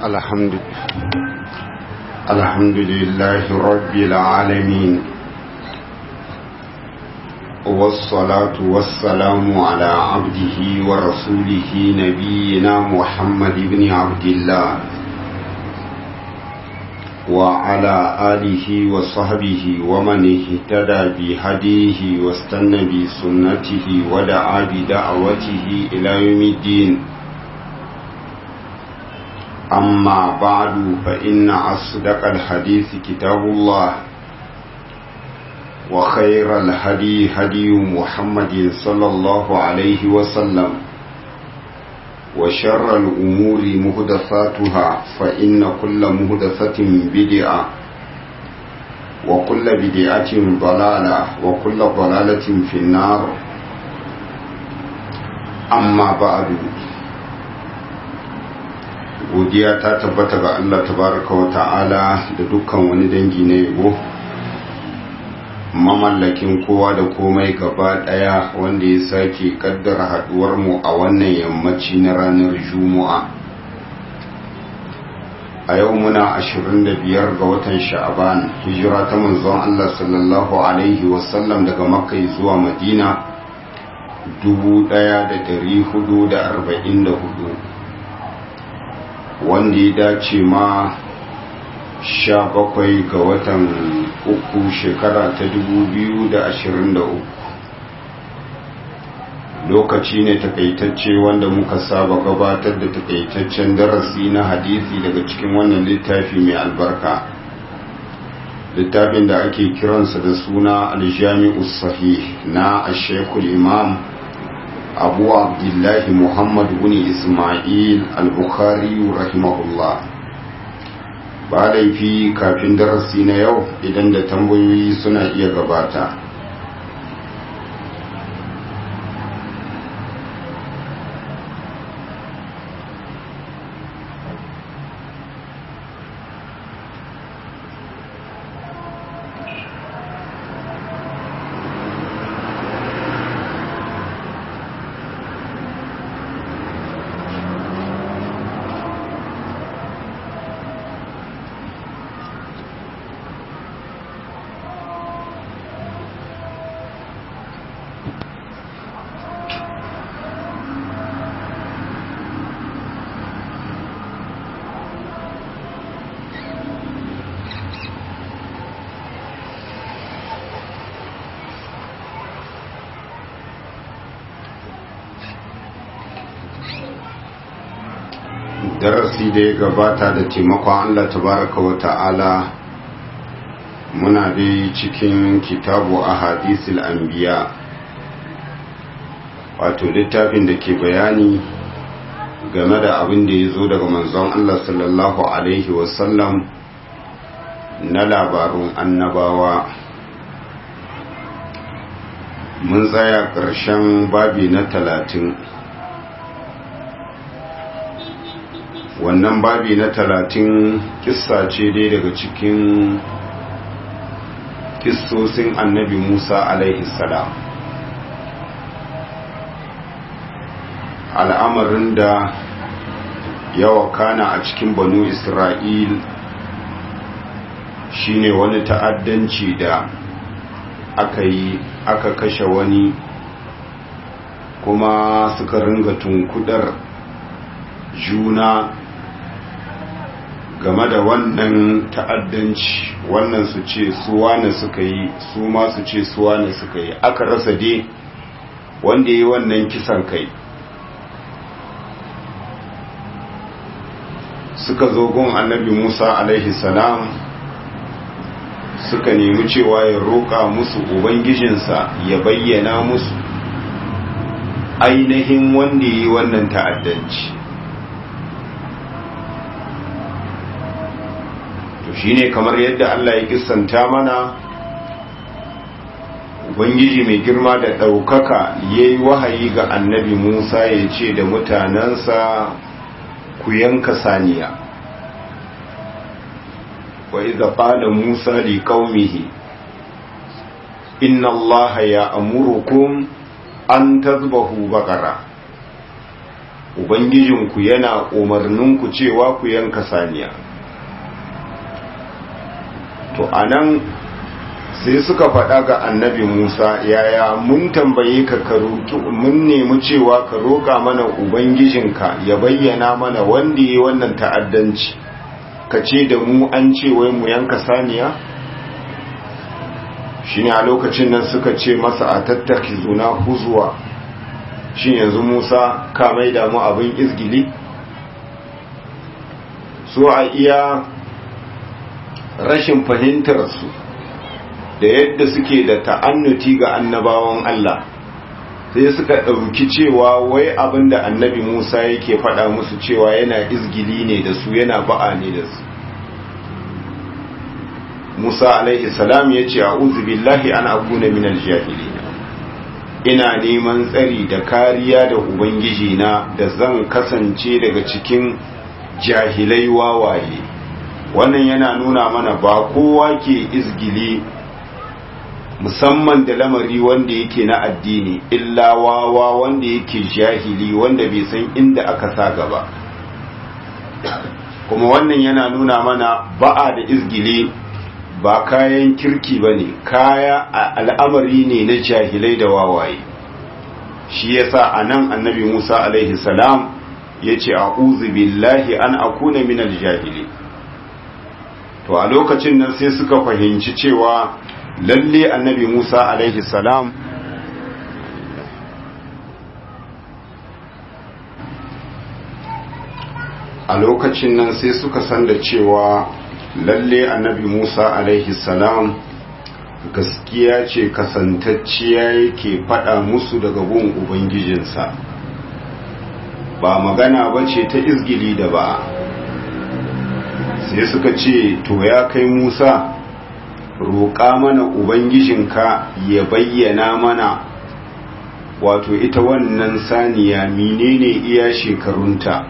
الحمد الحمد لله رب العالمين والصلاة والسلام على عبده ورسوله نبينا محمد بن عبد الله وعلى آله وصحبه ومن اهتدى بهديه واستنى بسنته ودعا بدعوته إلى يوم الدين أما بعد فإن أصدق الحديث كتاب الله وخير الهدي هدي محمد صلى الله عليه وسلم وشر الأمور مهدثاتها فإن كل مهدثة بدعة وكل بدعة ضلالة وكل ضلالة في النار أما بعد godiya ta tabbata ga Allah tabaraka wa ta'ala da dukkan wani dangi na yabo mamallakin kowa da komai gaba daya wanda ya sake kaddara haduwar mu a wannan yammaci na ranar juma'a a yau muna 25 ga watan sha'aban hijira ta manzon Allah sallallahu alaihi wasallam daga makka zuwa madina 1444 wanda ya dace ma sha bakwai ga watan uku shekara ta dubu biyu da ashirin da uku lokaci ne takaitacce wanda muka saba gabatar da takaitaccen darasi na hadisi daga cikin wannan littafi mai albarka littafin da ake kiransa da suna aljami'u sahih na ashekul imam abu abdullahi muhammad bin ismail al-bukhari rahimahullah ba laifi kafin darasi na yau idan da tambayoyi suna iya gabata darasi da ya gabata da taimakon Allah tabaraka wa ta'ala muna dai cikin kitabu a hadisul anbiya wato littafin da ke bayani game da abin da ya zo daga manzon Allah sallallahu alaihi wasallam na labarun annabawa mun tsaya ƙarshen babi na talatin wannan babi na talatin kissa ce dai daga cikin kissosin annabi musa alaihi salam al'amarin da yawa kana a cikin banu isra'il shine wani ta'addanci da aka yi aka kashe wani kuma suka ringa tunkudar juna game da wannan ta'addanci wannan su ce su wane suka yi su ma su ce su wane suka yi aka rasa dai wanda yi wannan kisan kai suka zo gun annabi musa alaihi salam suka nemi cewa ya roƙa musu ubangijinsa ya bayyana musu ainihin wanda yi wannan ta'addanci shine kamar yadda Allah ya kissanta mana ubangiji mai girma da ɗaukaka ya yi wahayi ga annabi musa ya ce da mutanensa ku yanka saniya wa iza qala musa li qaumihi inna allaha ya amurukum an tazbahu baqara ubangijinku yana umarninku cewa ku yanka saniya to anan sai suka faɗa ga annabi Musa yaya mun tambaye ka ka roki mun nemi cewa ka roƙa mana ubangijinka ya bayyana mana wanda yi wannan ta'addanci ka ce da mu an ce wai mu yanka saniya shine a lokacin nan suka ce masa a tattaki zuna huzuwa shin yanzu Musa ka mai da mu abin izgili so a iya rashin fahimtar su da yadda suke da ta'annuti ga annabawan Allah sai suka ɗauki cewa wai abin da annabi Musa yake faɗa musu cewa yana izgili ne da su yana ba'a ne da su Musa alaihi salam ya ce a billahi an akuna minal jahili ina neman tsari da kariya da ubangiji na da zan kasance daga cikin jahilai wawaye wannan yana nuna mana ba kowa ke izgili musamman da lamari wanda yake na addini illa wawa wanda yake jahili wanda bai san inda aka sa gaba kuma wannan yana nuna mana ba'a da izgili ba kayan kirki ba ne kaya al'amari ne na jahilai da wawaye shi yasa a nan annabi musa alaihi salam ya ce a billahi an akuna minal jahili to a lokacin nan sai suka fahimci cewa lalle annabi Musa alaihi salam a lokacin nan sai suka san da cewa lalle annabi Musa alaihi salam gaskiya ce kasantacciya yake faɗa musu daga gun ubangijinsa ba magana ba ce ta izgili da ba sai suka ce to ya kai Musa roƙa mana ubangijinka ya bayyana mana wato ita wannan saniya menene iya shekarunta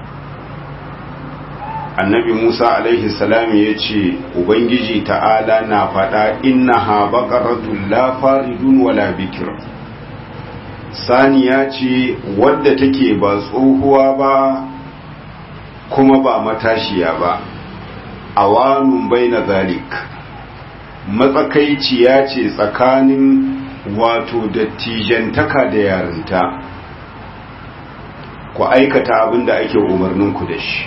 annabi musa alaihi salam ya ce ubangiji ta'ala na faɗa inna ha baƙaratun la faridun wala bikir saniya ce wadda take ba tsohuwa ba kuma ba matashiya ba awanun bai na zalik matsakaiciya ce tsakanin wato dattijantaka da yarinta ku aikata abin da ake umarninku da shi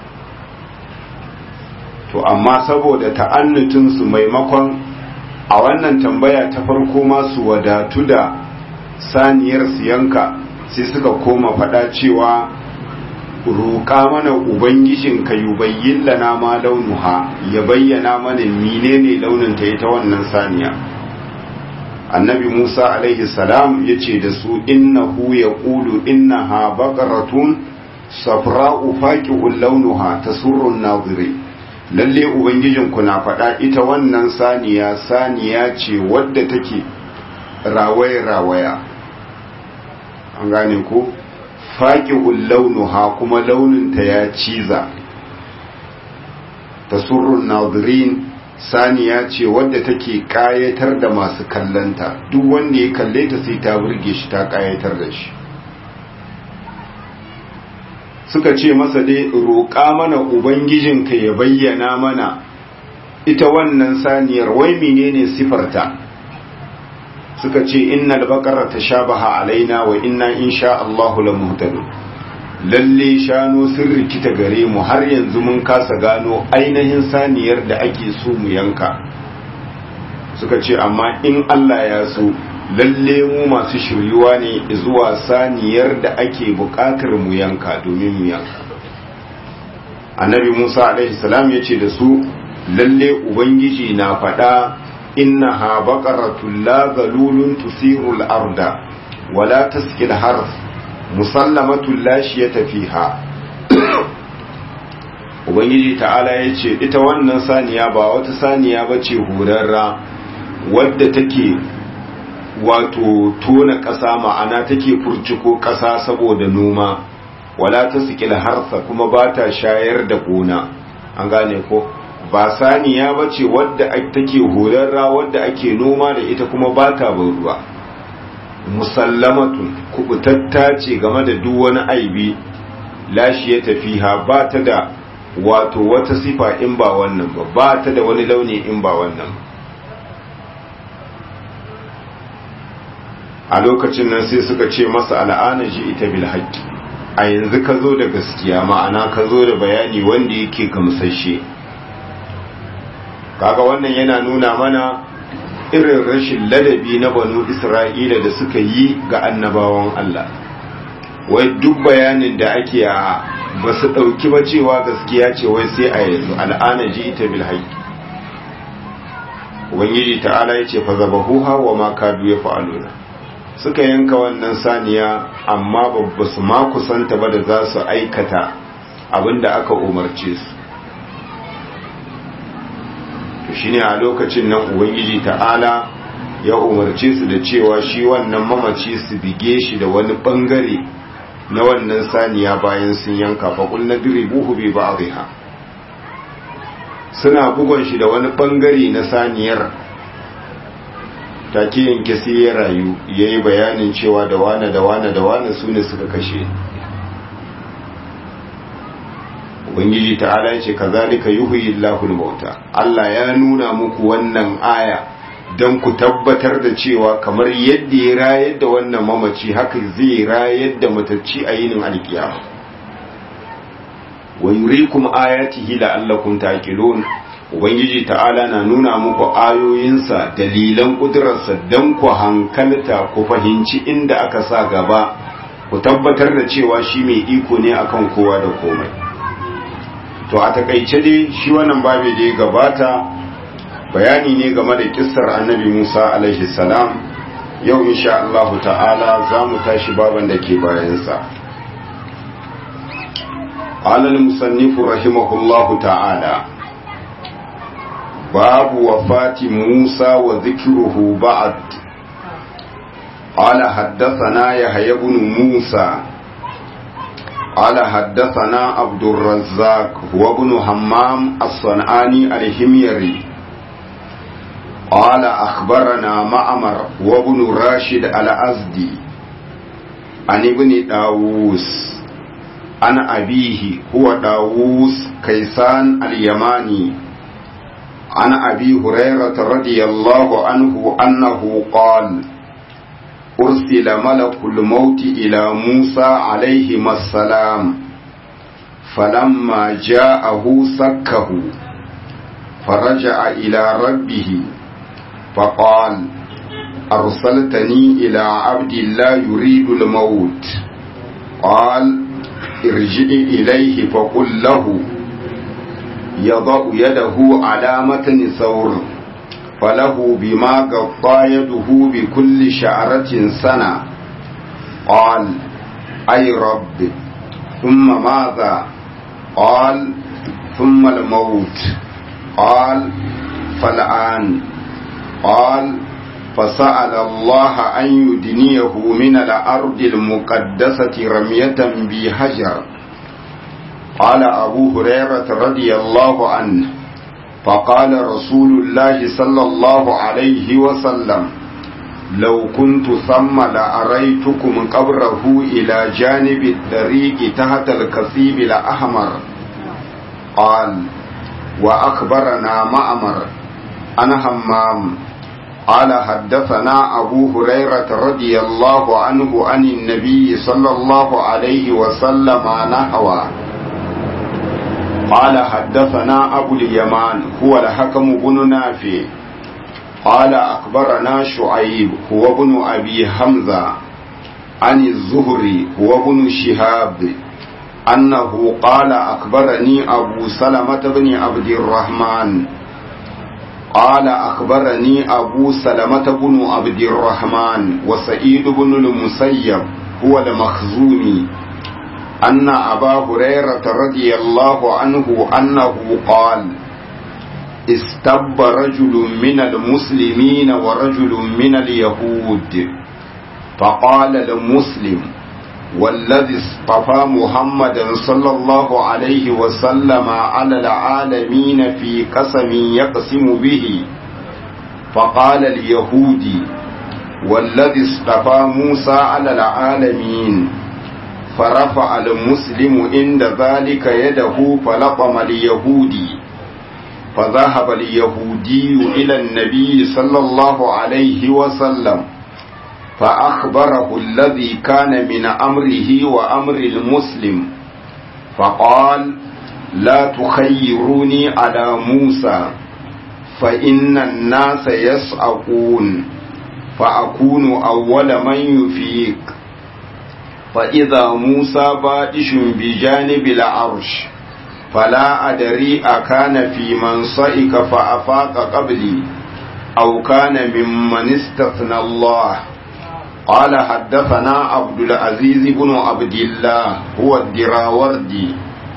to amma saboda ta'annutinsu maimakon a wannan tambaya ta farko masu wadatu da saniyar siyanka sai suka koma fada cewa roƙa mana ubangijin ka yubayyin lana ma launuha ya bayyana mana menene launin ta ita wannan saniya annabi Musa alaihi salam yace da su innahu yaqulu innaha baqaratun safra'u faqi'un launuha tasurru an-naziri lalle ubangijin ku na faɗa ita wannan saniya saniya ce wadda take rawaya rawaya an gane ko faƙi'un launuha kuma launinta ya ciza tasurrun nazirin saniya ce wadda take ƙayatar da masu kallanta duk wanda ya kalle ta sai ta burge shi ta ƙayatar da shi suka ce masa dai roƙa mana ubangijinka ya bayyana mana ita wannan saniyar wai menene sifarta suka ce innal baqara tashabaha alaina wa inna insha Allahu lamuhtadun lalle shano sun rikita gare mu har yanzu mun kasa gano ainihin saniyar da ake so mu yanka suka ce amma in Allah ya so lalle mu masu shiryuwa ne zuwa saniyar da ake buƙatar mu yanka domin mu yanka annabi Musa alaihi salam ya ce da su lalle ubangiji na faɗa innaha baqaratun la zalulun tusiru al-arda wala tasqi al-harth musallamatun la shiyata fiha ubangiji ta'ala yace ita wannan saniya ba wata saniya bace horarra wadda take wato tona ƙasa ma'ana take furciko ƙasa saboda noma wala tasqi al-harth kuma ba ta shayar da gona an gane ko ba saniya ba ce wadda take horarra wadda ake noma da ita kuma ba ta ban ruwa musallamatun kubutatta ce game da duk wani aibi lashi ya tafiha ba ta da wato wata sifa in ba wannan ba ba ta da wani launi in ba wannan ba a lokacin nan sai suka ce masa al'ana ji ita bil haqqi a yanzu ka zo da gaskiya ma'ana ka zo da bayani wanda yake gamsashe kaga wannan yana nuna mana irin rashin ladabi na banu isra'ila da suka yi ga annabawan Allah wai duk bayanin da ake a ba su ɗauki ba cewa gaskiya ce wai sai a yanzu al'ana ji ita bil haqqi ubangiji ta'ala ya ce fa zabahuha wa ma kadu ya fa'aluna suka yanka wannan saniya amma babba su ma kusanta ba da za su aikata abinda aka umarce su to shine a lokacin nan ubangiji ta'ala ya umarce su da cewa shi wannan mamaci su bige shi da wani bangare na wannan saniya bayan sun yanka faƙul na diribuhu bi ba'dha suna bugon shi da wani bangare na saniyar take yanke sai ya rayu ya yi bayanin cewa da wane da wane da wane su ne suka kashe ubangiji ta'ala ya ce ka zalika yuhuyi Allahul mauta Allah ya nuna muku wannan aya don ku tabbatar da cewa kamar yadda ya rayar da wannan mamaci haka zai rayar da matacci a yinin alkiyama wa yurikum ayatihi la'allakum taqilun ubangiji ta'ala na nuna muku ayoyinsa dalilan kudurarsa don ku hankalta ku fahimci inda aka sa gaba ku tabbatar da cewa shi mai iko ne akan kowa da komai to a takaice dai shi wannan babu da ya gabata bayani ne game da kissar annabi musa alaihi salam yau insha Allah ta'ala za mu tashi baban da ke bayansa قال المصنف رحمه الله تعالى باب وفاة موسى وذكره بعد قال حدثنا يحيى بن موسى قال حدثنا عبد الرزاق هو ابن همام الصنعاني الحميري قال أخبرنا معمر وابن راشد الأزدي عن ابن داووس عن أبيه هو داووس كيسان اليماني عن أبي هريرة رضي الله عنه أنه قال أرسل ملك الموت إلى موسى عليهما السلام فلما جاءه سكه فرجع إلى ربه فقال أرسلتني إلى عبد الله يريد الموت قال ارجع إليه فقل له يضع يده على متن ثور فله بما قطى يده بكل شعرة سنة قال أي رب ثم ماذا قال ثم الموت قال فالآن قال فسأل الله أن يدنيه من الأرض المقدسة رمية بحجر قال أبو هريرة رضي الله عنه فقال رسول الله صلى الله عليه وسلم لو كنت ثم لأريتكم قبره إلى جانب الطريق تحت الكثيب الأحمر قال وأخبرنا مأمر أنا همام قال حدثنا أبو هريرة رضي الله عنه عن النبي صلى الله عليه وسلم نحوه قال حدثنا أبو اليمان هو الحكم بن نافع قال أخبرنا شعيب هو ابن أبي حمزة عن الزهري هو ابن شهاب أنه قال أخبرني أبو سلمة بن عبد الرحمن قال أخبرني أبو سلمة بن عبد الرحمن وسعيد بن المسيب هو المخزومي أن أبا هريرة رضي الله عنه أنه قال استب رجل من المسلمين ورجل من اليهود فقال المسلم والذي اصطفى محمدا صلى الله عليه وسلم على العالمين في قسم يقسم به فقال اليهودي والذي اصطفى موسى على العالمين فرفع المسلم عند ذلك يده فلطم اليهودي فذهب اليهودي إلى النبي صلى الله عليه وسلم فأخبره الذي كان من أمره وأمر المسلم فقال لا تخيروني على موسى فإن الناس يسأقون فأكون أول من يفيق فإذا موسى بائش بجانب العرش فلا أدري أكان في من صئك فأفاق قبلي أو كان ممن استثنى الله قال حدثنا عبد العزيز بن عبد الله هو الدراوردي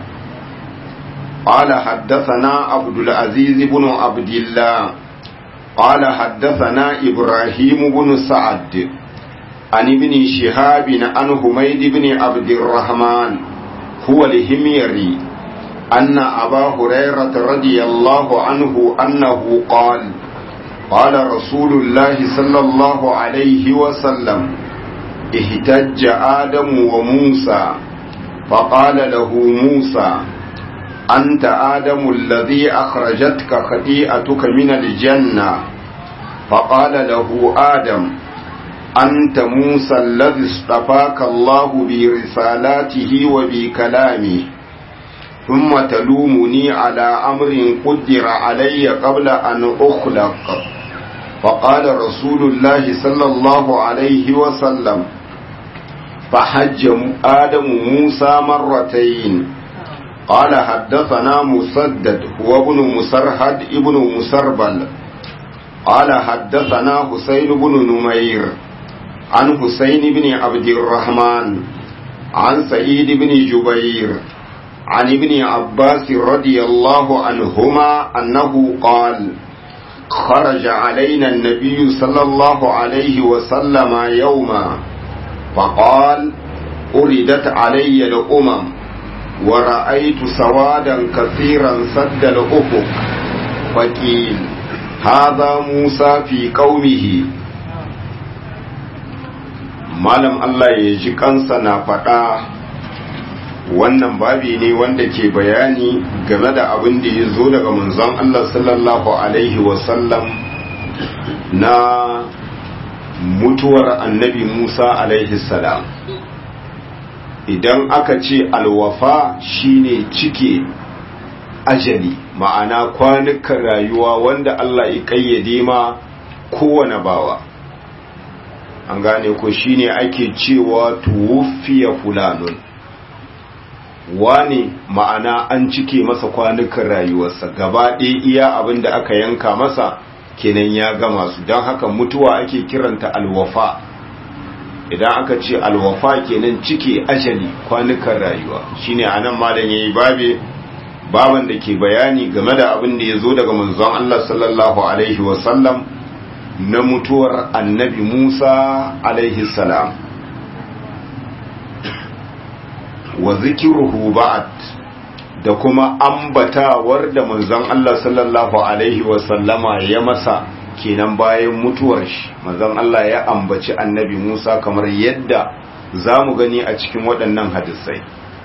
قال حدثنا عبد العزيز بن عبد الله قال حدثنا إبراهيم بن سعد عن ابن شهاب عن حميد بن عبد الرحمن هو الهميري أن أبا هريرة رضي الله عنه أنه قال قال رسول الله صلى الله عليه وسلم اهتج آدم وموسى فقال له موسى أنت آدم الذي أخرجتك خطيئتك من الجنة فقال له آدم أنت موسى الذي اصطفاك الله برسالاته وبكلامه ثم تلومني على أمر قدر علي قبل أن أخلق فقال رسول الله صلى الله عليه وسلم فحج آدم موسى مرتين قال حدثنا مسدد هو ابن مسرهد ابن مسربل قال حدثنا حسين بن نمير عن حسين بن عبد الرحمن عن سعيد بن جبير عن ابن عباس رضي الله عنهما أنه قال خرج علينا النبي صلى الله عليه وسلم يوما فقال أردت علي الأمم ورأيت سوادا كثيرا سد الأفق فقيل هذا موسى في قومه malam Allah ya ji kansa na faɗa wannan babi ne wanda ke bayani game da abin da ya zo daga manzon Allah sallallahu alaihi wasallam na mutuwar annabi Musa alaihi salam idan aka ce alwafa shine cike ajali ma'ana kwanukan rayuwa wanda Allah ya kayyade ma kowane bawa an gane ko shine ake cewa tuwfiya fulanun wani ma'ana an cike masa kwanukan rayuwarsa gaba ɗaya iya abin da aka yanka masa kenan ya gama su don haka mutuwa ake kiranta alwafa idan aka ce alwafa kenan cike ajali kwanukan rayuwa shine anan malam yayi babe baban da ke bayani game da abin da ya zo daga manzon Allah sallallahu alaihi wasallam na mutuwar annabi Musa alaihi salam wa zikiruhu ba'd da kuma ambatawar da manzon Allah sallallahu alaihi wasallama ya masa kenan bayan mutuwar shi manzon Allah ya ambaci annabi Musa kamar yadda za mu gani a cikin waɗannan hadisai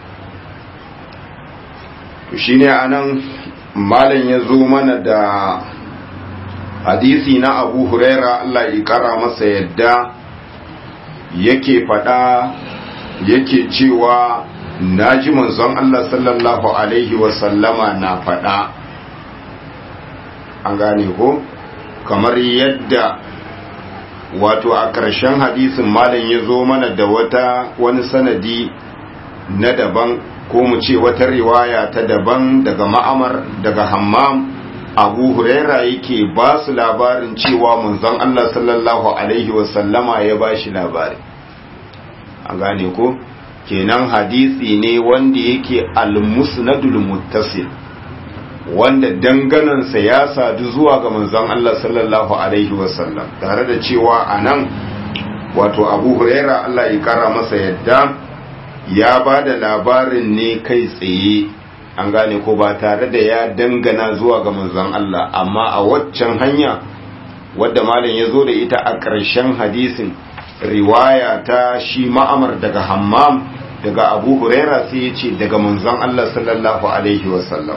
shine anan malam ya zo mana da hadisi na abu huraira Allah ya kara masa yadda yake faɗa yake cewa na ji manzon Allah sallallahu alaihi wasallama na faɗa an gane ko kamar yadda wato a ƙarshen hadisin malam ya zo mana da wata wani sanadi na daban ko mu ce wata riwaya ta daban daga ma'amar daga hammam abu huraira yake ba su labarin cewa manzon Allah sallallahu alaihi wasallama ya ba shi labari a gane ko kenan hadisi ne wanda yake al-musnadul muttasil wanda danganansa ya sadu zuwa ga manzon Allah sallallahu alaihi wasallam tare da cewa anan wato abu huraira Allah ya kara masa yadda ya ba da labarin ne kai tsaye an gane ko ba tare da ya dangana zuwa ga manzon Allah amma a waccan hanya wadda malam ya zo da ita a ƙarshen hadisin riwaya ta shi ma'amar daga hammam daga abu huraira sai ya ce daga manzon Allah sallallahu alaihi wasallam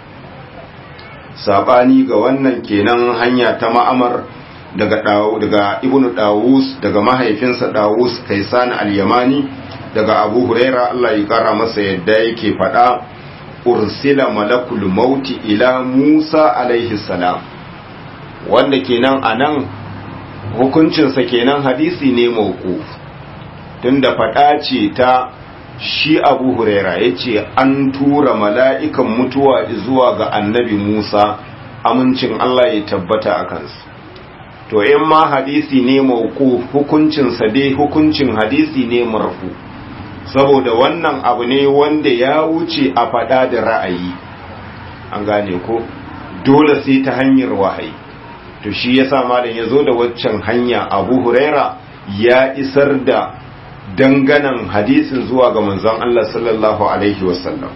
sabani ga wannan kenan hanya ta ma'amar daga daga ibnu dawus daga mahaifinsa dawus kaisan al-yamani daga abu huraira Allah ya kara masa yadda yake faɗa ursila malakul mauti ila musa alaihi salam wanda kenan anan hukuncinsa kenan hadisi ne mauquf tunda faɗa ce ta shi abu huraira ya ce an tura mala'ikan mutuwa zuwa ga annabi musa amincin Allah ya tabbata a kansu to in ma hadisi ne mauku hukuncinsa dai hukuncin hadisi ne marfu saboda wannan abu ne wanda ya wuce a faɗa da ra'ayi an gane ko dole sai ta hanyar wahayi to shi yasa malam ya zo da waccan hanya abu huraira ya isar da danganan hadisin zuwa ga manzon Allah sallallahu alaihi wasallam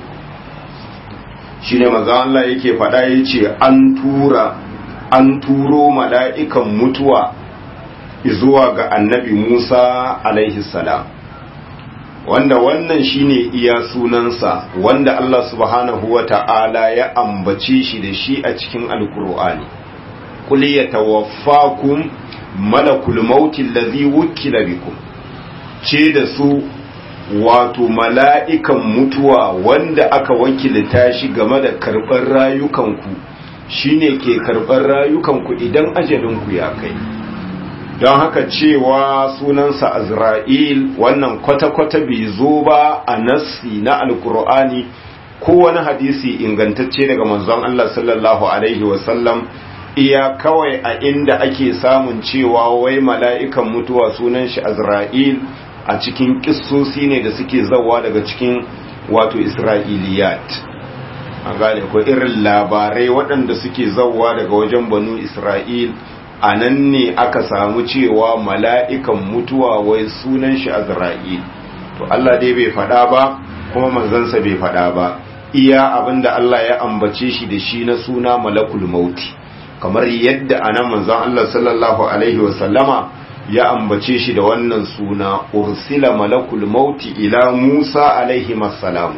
shine manzon Allah yake faɗa yace an tura an turo mala'ikan mutuwa zuwa ga annabi Musa alaihi salam wanda wannan shine iya sunansa wanda Allah subhanahu wata'ala ya ambace shi da shi a cikin alkur'ani qul yatawaffakum malakul mauti allazi wukila bikum ce da su wato mala'ikan mutuwa wanda aka wakilta shi game da karɓar rayukanku shine ke karɓar rayukanku idan ajalinku ya kai don haka cewa sunansa azra'il wannan kwata-kwata bai zo ba a nassi na alkur'ani ko wani hadisi ingantacce daga manzon Allah sallallahu alaihi wasallam iya kawai a inda ake samun cewa wai mala'ikan mutuwa sunan shi azra'il a cikin kissosi ne da suke zawa daga cikin wato isra'iliyat an gane ko irin labarai waɗanda suke zawa daga wajen banu isra'il a nan ne aka samu cewa mala'ikan mutuwa wai sunan shi azra'il to Allah dai bai faɗa ba kuma manzansa bai faɗa ba iya abinda Allah ya ambace shi da shi na suna malakul mauti kamar yadda anan manzon Allah sallallahu alaihi wasallama ya ambace shi da wannan suna ursila malakul mauti ila Musa alaihi masalamu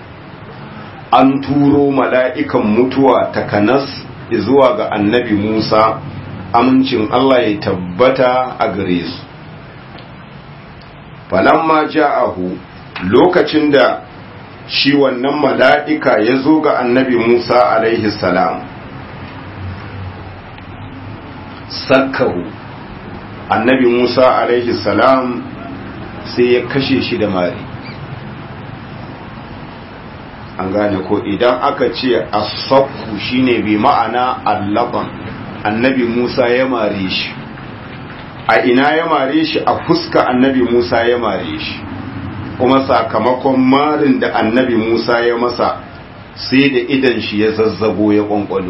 an turo mala'ikan mutuwa takanas zuwa ga annabi Musa amincin Allah ya tabbata a gare su falamma ja'ahu lokacin da shi wannan mala'ika ya zo ga annabi Musa alaihi salam sakkahu annabi Musa alaihi salam sai ya kashe shi da mari an gane ko idan aka ce asaffu shine bi ma'ana allaban annabi Musa ya mare shi a ina ya mare shi a fuska annabi Musa ya mare shi kuma sakamakon marin da annabi Musa ya masa sai da idan shi ya zazzabo ya kwankwalo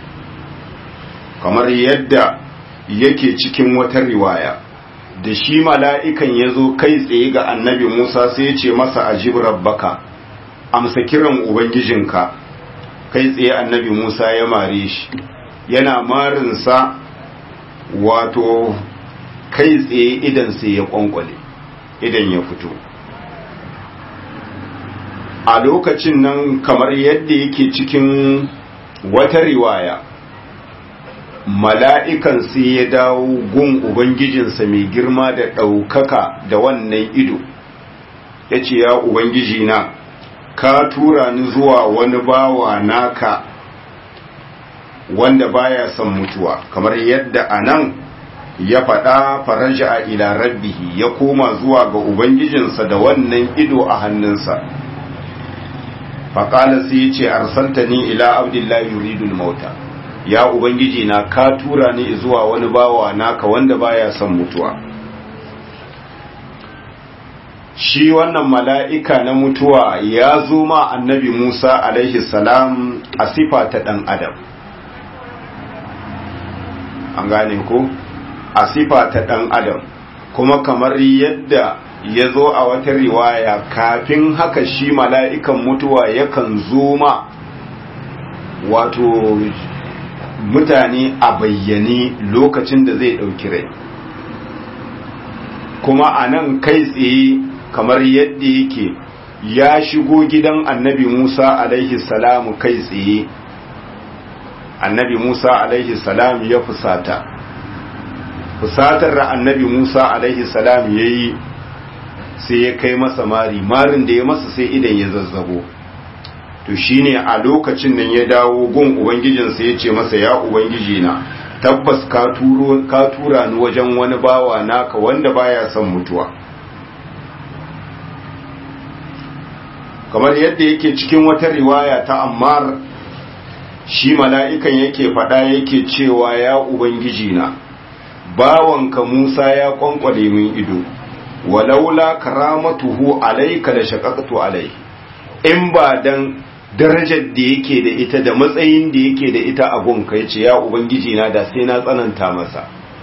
kamar yadda yake cikin wata riwaya da shi mala'ikan ya zo kai tsaye ga annabi Musa sai ya ce masa ajib rabbaka amsa kiran ubangijinka kai tsaye annabi Musa ya mare shi yana marinsa wato kai tsaye idan sai ya kwankwale idan ya fito a lokacin nan kamar yadda yake cikin wata riwaya mala'ikan sai ya dawo gun ubangijinsa mai girma da ɗaukaka da wannan ido ya ce ya ubangiji na ka tura ni zuwa wani bawa naka wanda baya son mutuwa kamar yadda a nan ya faɗa faraja a ila rabbihi ya koma zuwa ga ubangijinsa da wannan ido a hannunsa faƙala sai ya ce arsaltani ila abdullahi yuridul mauta ya ubangiji na ka tura ni zuwa wani bawa naka wanda baya son mutuwa shi wannan mala'ika na mutuwa ya zo ma annabi Musa alaihi salam a sifa ta ɗan adam an gane ko a sifa ta ɗan adam kuma kamar yadda ya zo a wata riwaya kafin haka shi mala'ikan mutuwa yakan zo ma wato mutane a bayyane lokacin da zai ɗauki rai kuma a nan kai tsaye kamar yadda yake ya shigo gidan annabi Musa alaihi salamu kai tsaye annabi Musa alaihi salam ya fusata fusatar da annabi Musa alaihi salam ya yi sai ya kai masa mari marin da ya masa sai idan ya zazzabo to shine a lokacin nan ya dawo gun ubangijinsa ya ce masa ya ubangiji na tabbas ka tura ni wajen wani bawa naka wanda baya son mutuwa kamar yadda yake cikin wata riwaya ta ammar shi mala'ikan yake faɗa yake cewa ya ubangiji na bawanka musa ya kwankwale min ido walaula karamatuhu alaika da shaqaqtu alai in ba dan darajar da yake da ita da matsayin da yake da ita a gonka yace ya ubangiji na da sai na tsananta masa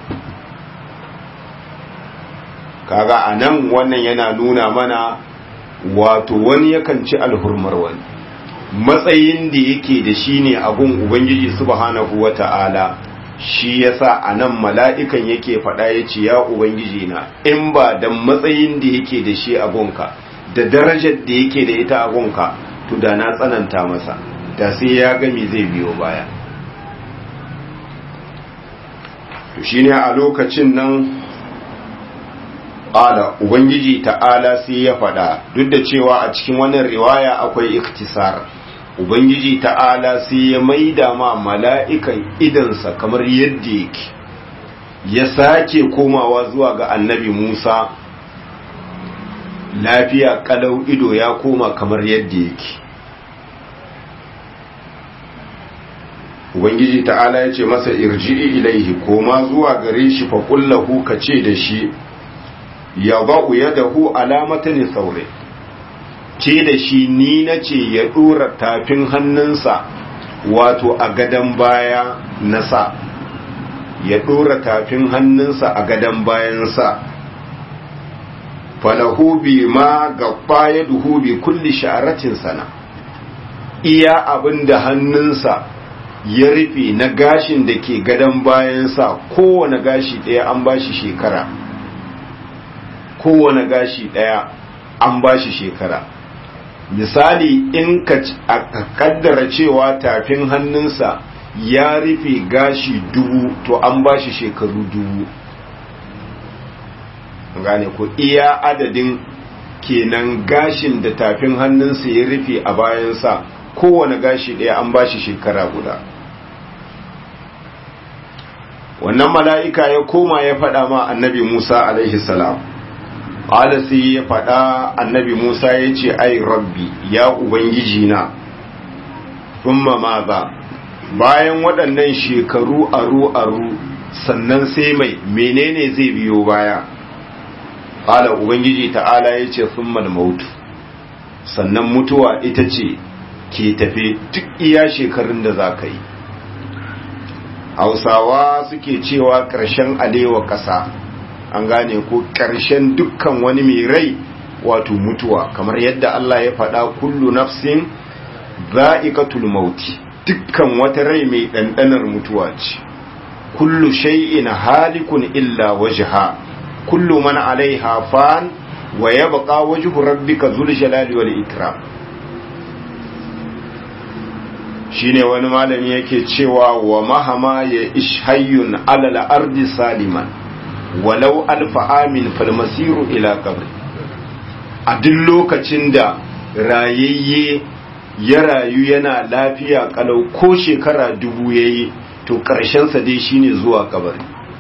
kaga anan wannan yana nuna mana wato wani yakan ci alhurmar wani matsayin da yake da shi ne a gun ubangiji subhanahu wata'ala shi yasa anan mala'ikan yake faɗa yace ya ubangiji na in ba dan matsayin da yake da shi a gonka da darajar da yake da ita a gonka to da na tsananta masa da sai ya gami zai biyo baya to shine a lokacin nan ƙala ubangiji ta'ala sai ya faɗa duk da cewa a cikin wannan riwaya akwai iktisar ubangiji ta'ala sai ya maida ma mala'ikan idansa kamar yadda yake ya sake komawa zuwa ga annabi musa lafiya kalau ido ya koma kamar yadda yake ubangiji ta'ala ya ce masa irji'i ilaihi koma zuwa gare shi fa kullahu ka ce da shi ya ba'u yadahu alamatan saure ce da shi ni na ce ya dora tafin hannunsa wato a gadan baya na sa ya dora tafin hannunsa a gadan bayansa falahu bi ma gaba ya duhu bi kulli sha'aratin sana iya abin da hannunsa ya rufe na gashin da ke gadon bayansa kowane gashi ɗaya an ba shi shekara kowane gashi ɗaya an ba shi shekara misali in ka kaddara cewa tafin hannunsa ya rufe gashi dubu to an ba shi shekaru dubu gane ku iya adadin kenan gashin da tafin hannunsa ya rufe a bayansa kowane gashi ɗaya an ba shi shekara guda wannan mala'ika ya koma ya faɗa ma annabi musa alaihi salam ƙala sai ya faɗa annabi musa ya ce ai rabbi ya ubangiji na thumma ma ba bayan waɗannan shekaru aru-aru sannan sai mai menene zai biyo baya ƙala ubangiji ta'ala ya ce thumma mautu sannan mutuwa ita ce ke tafe duk iya shekarun da za ka yi hausawa suke cewa ƙarshen alewa ƙasa an gane ko ƙarshen dukkan wani mai rai wato mutuwa kamar yadda Allah ya faɗa kullu nafsin za'iqatul mauti dukkan wata rai mai ɗanɗanar mutuwa ce kullu shay'in halikun illa wajha kullu man alaiha fan wa yabqa wajhu rabbika dhul jalali wal ikram shine wani malami yake cewa wa mahama ya ishayyun alal ardi saliman walau alfa amin falmasiru ila qabri a duk lokacin da rayayye ya rayu yana lafiya kalau ko shekara dubu yayi to sa dai shine zuwa kabari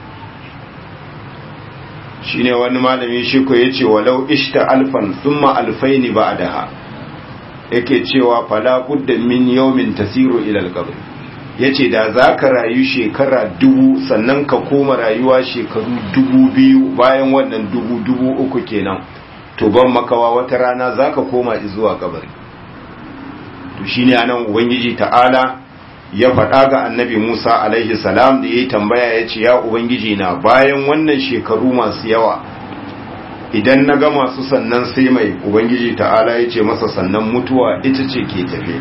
shine wani malami shi ko yace walau ishta alfan thumma alfaini ba'daha yake cewa fala budda min yawmin tasiru ila al-qabr yace da zaka rayu shekara dubu sannan ka koma rayuwa shekaru dubu biyu bayan wannan dubu dubu uku kenan to ban makawa wata rana zaka koma zuwa kabari to shine anan ubangiji ta'ala ya faɗa ga annabi Musa alaihi salam da yayi tambaya yace ya ubangiji na bayan wannan shekaru masu yawa idan na ga masu sannan sai mai ubangiji ta'ala ya ce masa sannan mutuwa ita ce ke tafe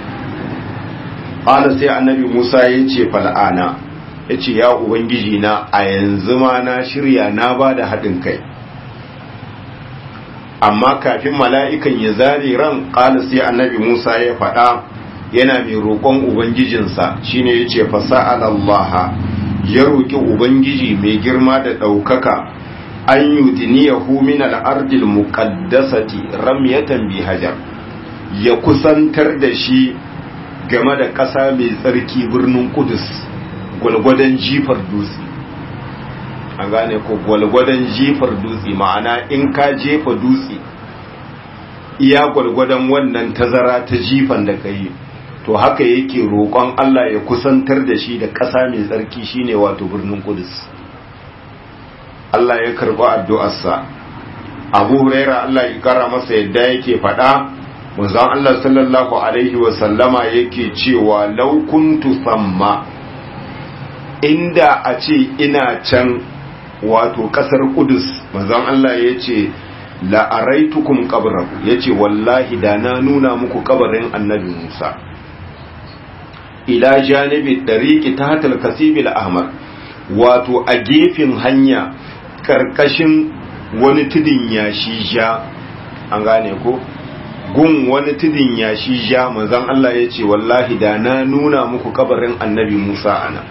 ala sai annabi musa ya ce fal'ana ya ce ya ubangiji na a yanzu ma na shirya na ba da haɗin kai amma kafin mala'ikan ya zare ran ƙala sai annabi musa ya faɗa yana mai roƙon ubangijinsa shine ya ce fasa'alallaha ya roƙi ubangiji mai girma da ɗaukaka an yudiniyahu min al'ardil muqaddasati ramyatan bi hajar ya kusantar da shi game da ƙasa mai tsarki birnin kudus gwalgwadon jifar dutse an gane ko gwalgwadon jifar dutse ma'ana in ka jefa dutse iya gwalgwadon wannan tazara ta jifan da ka yi to haka yake roƙon Allah ya kusantar da shi da ƙasa mai tsarki shine wato birnin kudus Allah ya karɓi addu'arsa abu huraira Allah ya kara masa yadda yake faɗa manzon Allah sallallahu alaihi wa sallama yake cewa law kuntu samma inda a ce ina can wato kasar Kudus manzon Allah yace la araitukum qabrahu yace wallahi da na nuna muku kabarin annabi Musa ila janibi dariqi tahta al-kasib al-ahmar wato a gefen hanya karkashin wani tudin yashi ja an gane ko gun wani tudin yashi ja manzon Allah ya ce wallahi da na nuna muku kabarin annabi Musa ana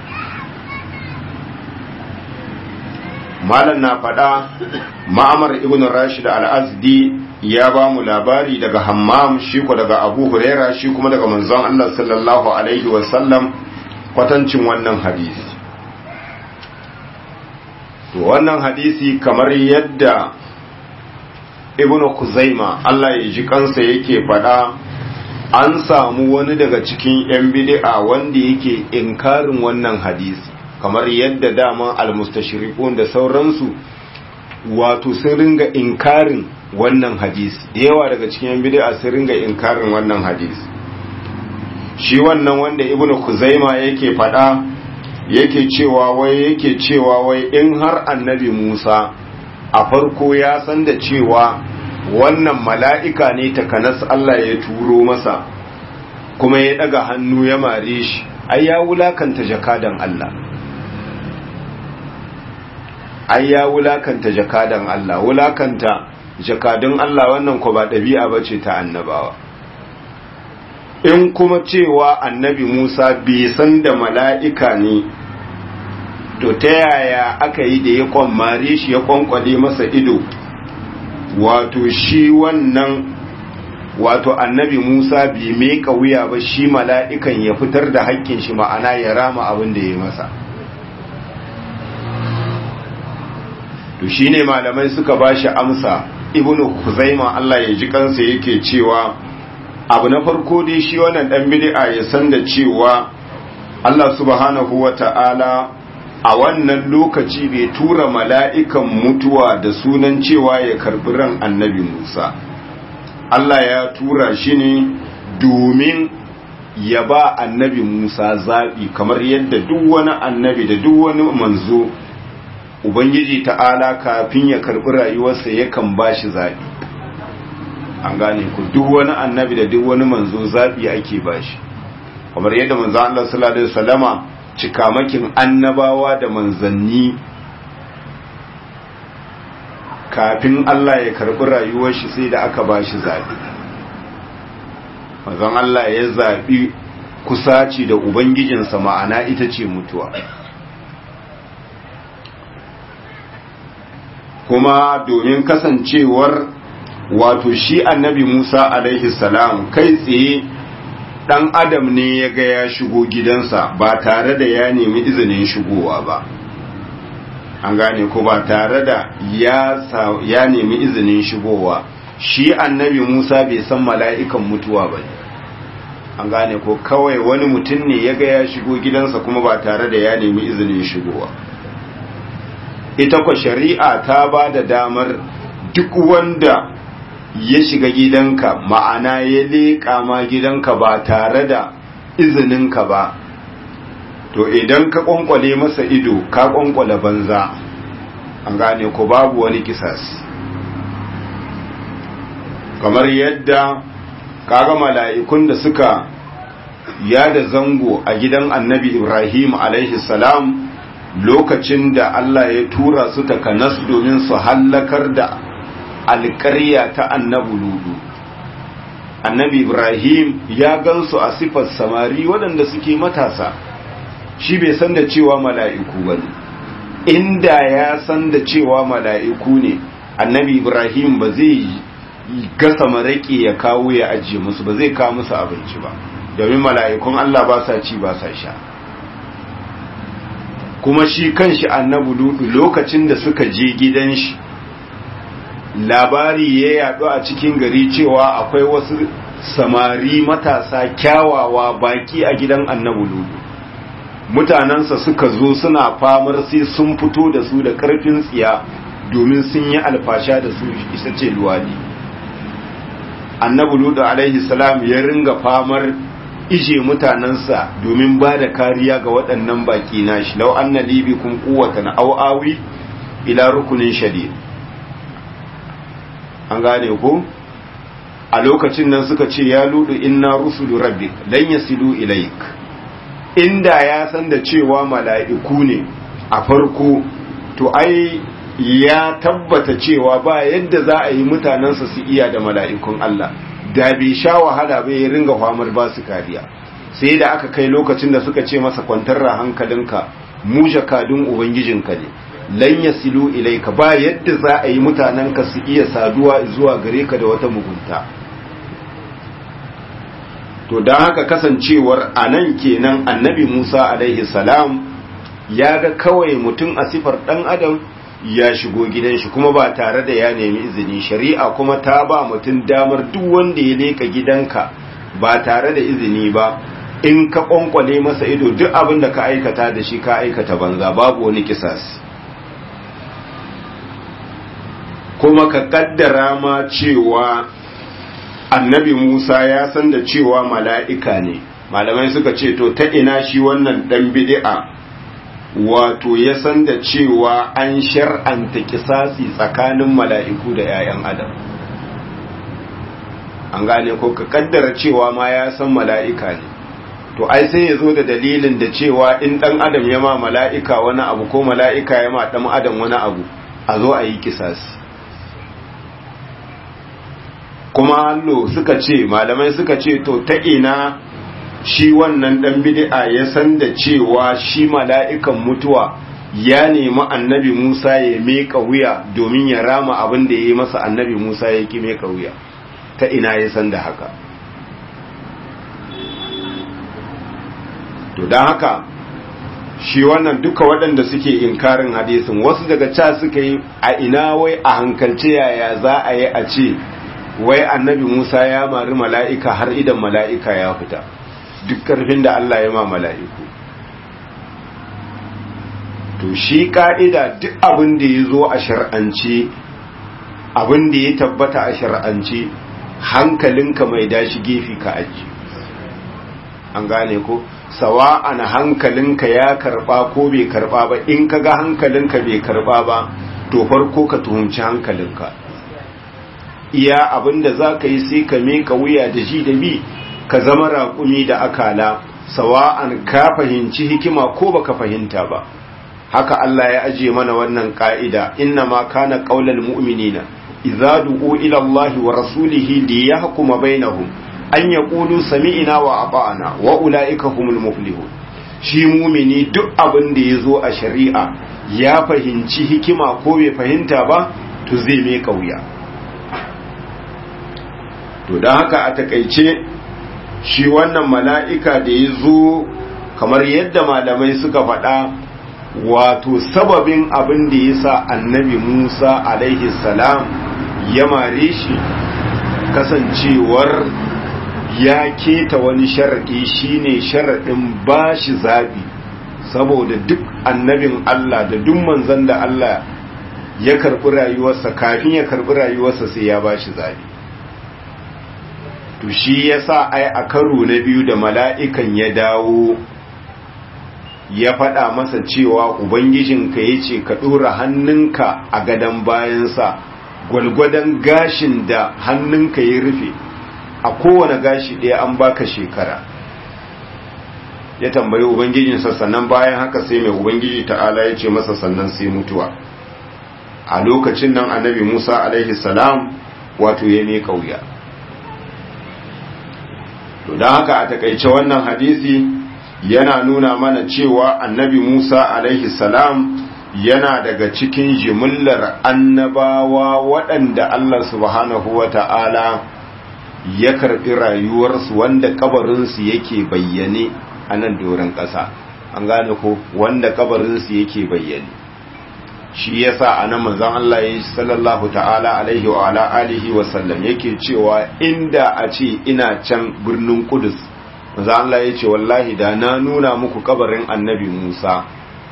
malam na faɗa ma'amar ibn rashid al-azdi ya ba mu labari daga hammam shi ko daga abu huraira shi kuma daga manzon Allah sallallahu alaihi wasallam kwatancin wannan hadisi to wannan hadisi kamar yadda ibnu kuzaima Allah ya ji kansa yake faɗa an samu wani daga cikin 'yan bid'a wanda yake inkarin wannan hadisi kamar yadda dama almustashriqun da sauransu wato sun ringa inkarin wannan hadisi da yawa daga cikin 'yan bid'a sun ringa inkarin wannan hadisi shi wannan wanda ibnu kuzaima yake faɗa yake cewa wai yake cewa wai in har annabi Musa a farko ya san da cewa wannan mala'ika ne takanas Allah ya turo masa kuma ya daga hannu ya mare shi ai ya wulakanta jakadan Allah ai ya wulakanta jakadan Allah wulakanta jakadun Allah wannan ko ba ɗabi'a bace ta annabawa in kuma cewa annabi Musa bai san da mala'ika ne to ta yaya aka yi da ya kwammare shi ya kwankwale masa ido wato shi wannan wato annabi Musa bai meka wuya ba shi mala'ikan ya fitar da hakkin shi ma'ana ya rama abin da ya masa to shi ne malamai suka ba shi amsa ibnu kuzaima Allah ya ji kansa yake cewa abu na farko dai shi wannan dan bid'a ya san da cewa Allah subhanahu wata'ala a wannan lokaci bai tura mala'ikan mutuwa da sunan cewa ya karbi ran annabi Musa Allah ya tura shi ne domin ya ba annabi Musa zaɓi kamar yadda duk wani annabi da duk wani manzo Ubangiji ta'ala kafin ya karbi rayuwarsa yakan ba shi zaɓi an gane ku duk wani annabi da duk wani manzo zaɓi ake ba shi kamar yadda manzo Allah sallallahu alaihi wasallama cikamakin annabawa da manzanni kafin Allah ya karbi rayuwar shi sai da aka ba shi zaɓi manzon Allah ya zaɓi kusaci da ubangijinsa ma'ana ita ce mutuwa kuma domin kasancewar wato shi annabi Musa alaihi salam kai tsaye dan adam ne ya ga ya shigo gidansa ba tare da ya nemi izinin shigowa ba an gane ko ba tare da ya, ya nemi izinin shigowa shi annabi Musa bai san mala'ikan mutuwa ba an gane ko kawai wani mutum ne ya ga ya shigo gidansa kuma ba tare da ya nemi izinin shigowa ita kwa shari'a ta ba da damar duk wanda ya shiga gidanka ma'ana ya leƙa ma gidanka ba tare da izininka ba to idan ka ƙwanƙwale masa ido ka ƙwanƙwale banza an gane ko babu wani kisas kamar yadda kaga mala'ikun da suka yada zango a gidan annabi ibrahim alaihi salam lokacin da Allah ya tura su takanas domin su hallakar da alƙarya ta annabi ludu annabi ibrahim ya gansu a sifar samari waɗanda suke matasa shi bai san da cewa mala'iku ba ne inda ya san da cewa mala'iku ne annabi ibrahim ba zai gasa maraƙi ya kawo ya ajiye musu ba zai kawo musu abinci ba domin mala'ikun allah ba sa ci ba sa sha kuma shi kanshi annabi ludu lokacin da suka je gidan shi labari ya yaɗu a cikin gari cewa akwai wasu samari matasa kyawawa baki a gidan annabi ludu mutanensa suka zo suna famar sai sun fito da su da ƙarfin tsiya domin sun yi alfasha da su isa ce luwadi annabi ludu alaihi salam ya ringa famar ije mutanensa domin ba da kariya ga waɗannan baki nashi lau anna libi kun kuwatan au'awi ila rukunin shadid an gane ko a lokacin nan suka ce ya ludu inna rusulu rabbik lan yasilu ilaik inda ya san da cewa mala'iku ne a farko to ai ya tabbata cewa ba yadda za a yi mutanensa su iya da mala'ikun Allah da bai sha wahala bai ya ringa famar ba su kariya sai da aka kai lokacin da suka ce masa kwantar da hankalinka mu jakadun ubangijinka ne lan yasilu ilaika ba yadda za a yi mutanenka su iya saduwa zuwa gare ka da wata mugunta to don haka kasancewar a nan kenan annabi musa alaihi salam ya ga kawai mutum a sifar ɗan adam ya shigo gidan shi kuma ba tare da ya nemi izini shari'a kuma ta ba mutum damar duk wanda ya leka gidanka ba tare da izini ba in ka kwankwale masa ido duk abin da ka aikata da shi ka aikata banza babu wani kisasi kuma ka kaddara ma cewa annabi Musa ya san da cewa mala'ika ne malamai suka ce to ta ina shi wannan dan bid'a wato ya san da cewa an shar'anta kisasi tsakanin mala'iku da ‘ya'yan adam an gane ko ka kaddara cewa ma ya san mala'ika ne to ai sai ya zo da dalilin da cewa in ɗan adam ya ma mala'ika wani abu ko mala'ika ya ma ɗan adam wani abu a zo a yi kisasi kuma hallo suka ce malamai suka ce to ta ina shi wannan dan bid'a ya san da cewa shi mala'ikan mutuwa ya nemi annabi Musa ya meka wuya domin ya rama abin da ya yi masa annabi Musa ya ki meka wuya ta ina ya san da haka to don haka shi wannan duka waɗanda suke inkarin hadisin wasu daga ca suka yi a ina wai a hankalce yaya za a yi a ce wai annabi Musa ya mari mala'ika har idan mala'ika ya fita duk ƙarfin da Allah ya ma mala'iku to shi ƙa'ida duk abin da ya zo a shar'ance abin da ya tabbata a shar'ance hankalinka mai dashi gefe ka aji an gane ko sawa'an hankalinka ya karɓa ko bai karɓa ba in ka ga hankalinka bai karɓa ba to farko ka tuhumci hankalinka iya abinda za ka yi sai ka meka wuya da ji da bi ka zama raƙumi da akala sawa'an ka fahimci hikima ko baka fahimta ba haka Allah ya aje mana wannan ka'ida inna ma kana qaulal mu'minina idza du'u ila Allah wa rasulihi li yahkuma bainahum an yaqulu sami'na wa ata'na wa ulaika humul muflihun shi mumini duk abin da yazo a shari'a ya fahimci hikima ko bai fahimta ba to zai meka wuya to don haka a takaice shi wannan mala'ika da ya zo kamar yadda malamai suka faɗa wato sababin abin da ya sa annabi musa alaihi salam ya mare shi kasancewar ya keta wani sharaɗi shine sharaɗin ba shi zaɓi saboda duk annabin allah da duk manzan da allah ya karɓi rayuwarsa kafin ya karɓi rayuwarsa sai ya ba shi zaɓi to shi ya sa ai a karo na biyu da mala'ikan ya dawo ya faɗa masa cewa ubangijinka ya ce ka ɗora hannunka a gadon bayansa gwalgwadon gashin da hannunka ya rufe a kowane gashi ɗaya an baka shekara ya tambayi ubangijinsa sannan bayan haka sai mai ubangiji ta'ala ya ce masa sannan sai mutuwa a lokacin nan annabi musa alaihi salam wato ya mai kauya to don haka a takaice wannan hadisi yana nuna mana cewa annabi musa alaihi salam yana daga cikin jimillar annabawa waɗanda allah subhanahu wa ta'ala ya karɓi rayuwarsu wanda kabarinsu yake bayyane a nan doron ƙasa an gane ko wanda kabarinsu yake bayyane shi yasa a nan manzon Allah ya sallallahu ta'ala alaihi wa ala alihi wa sallam yake cewa inda a ce ina can birnin Kudus manzon Allah ya ce wallahi da na nuna muku kabarin annabi Musa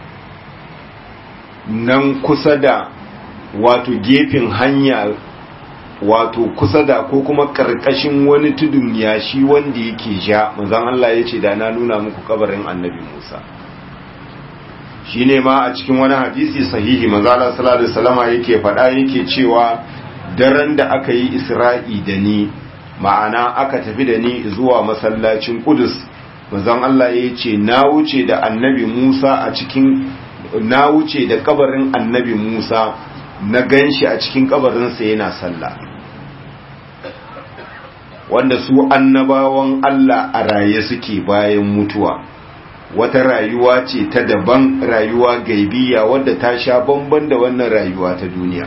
nan kusa da wato gefen hanya wato kusa da ko kuma karkashin wani tudun yashi wanda yake ja manzon Allah ya ce da na nuna muku kabarin annabi Musa shine ma a cikin wani hadisi sahihi manzo Allah sallallahu alaihi wasallama yake faɗa yake cewa daren da aka yi Isra'i da ni ma'ana aka tafi da ni zuwa masallacin Qudus manzon Allah ya ce na wuce da annabi Musa a cikin na wuce da kabarin annabi Musa na ganshi a cikin kabarinsa yana sallah wanda su annabawan Allah a raye suke bayan mutuwa wata rayuwa ce ta daban rayuwa gaibiya wadda ta sha bamban da wannan rayuwa ta duniya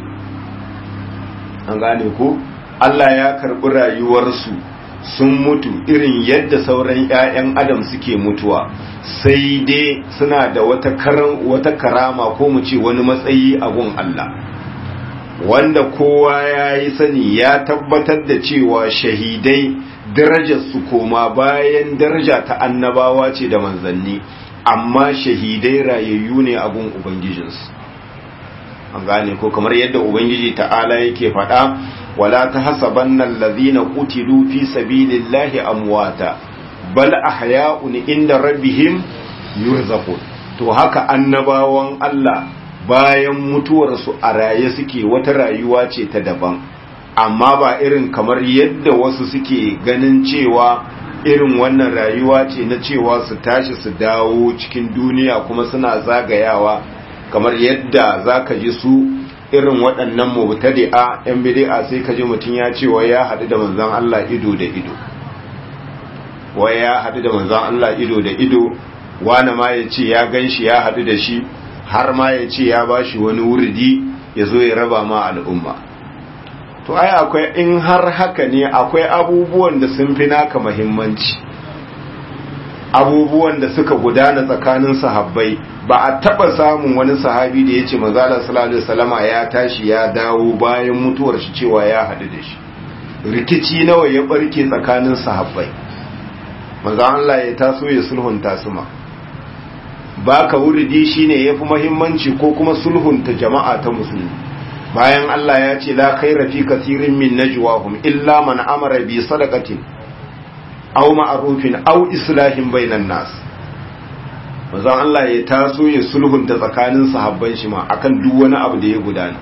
an gane ko Allah ya karɓi rayuwarsu sun mutu irin yadda sauran 'ya'yan adam suke mutuwa sai dai suna da wata karan wata karama ko mu ce wani matsayi a gun Allah wanda kowa ya yi sani ya tabbatar da cewa shahidai darajarsu koma bayan daraja ta annabawa ce da manzanni amma shahidai rayayyu ne a gun ubangijinsu an gane ko kamar yadda ubangiji ta'ala yake faɗa wala ta hasabanna allazina qutilu fi sabilillahi amwata bal ahya'un inda rabbihim yurzaqun to haka annabawan Allah bayan mutuwarsu a raye suke wata rayuwa ce ta daban amma ba irin kamar yadda wasu suke ganin cewa irin wannan rayuwa ce na cewa su tashi su dawo cikin duniya kuma suna zagayawa kamar yadda za ka ji su irin waɗannan mubtadi'a yan bid'a sai ka ji mutum ya ce wai ya haɗu da manzon Allah ido da ido wai ya haɗu da manzon Allah ido da ido wani ma ya ce ya gan shi ya haɗu da shi har ma ya ce ya ba shi wani wurdi ya zo ya raba ma al'umma to ai akwai in har haka ne akwai abubuwan da sun fi naka muhimmanci abubuwan da suka gudana tsakanin sahabbai ba a taba samun wani sahabi da ya ce manzala sallallahu alaihi wasallama ya tashi ya dawo bayan mutuwar shi cewa ya haɗu da shi rikici nawa ya barke tsakanin sahabbai manzo Allah ya taso ya sulhunta su ma baka wuridi shine yafi muhimmanci ko kuma sulhunta jama'a ta musulmi bayan Allah ya ce la khaira fi kathirin min najwahum illa man amara bi sadaqatin aw ma'rufin aw islahin bainan nas manzon Allah ya taso ya sulhunta tsakanin sahabban shi ma akan duk wani abu da ya gudana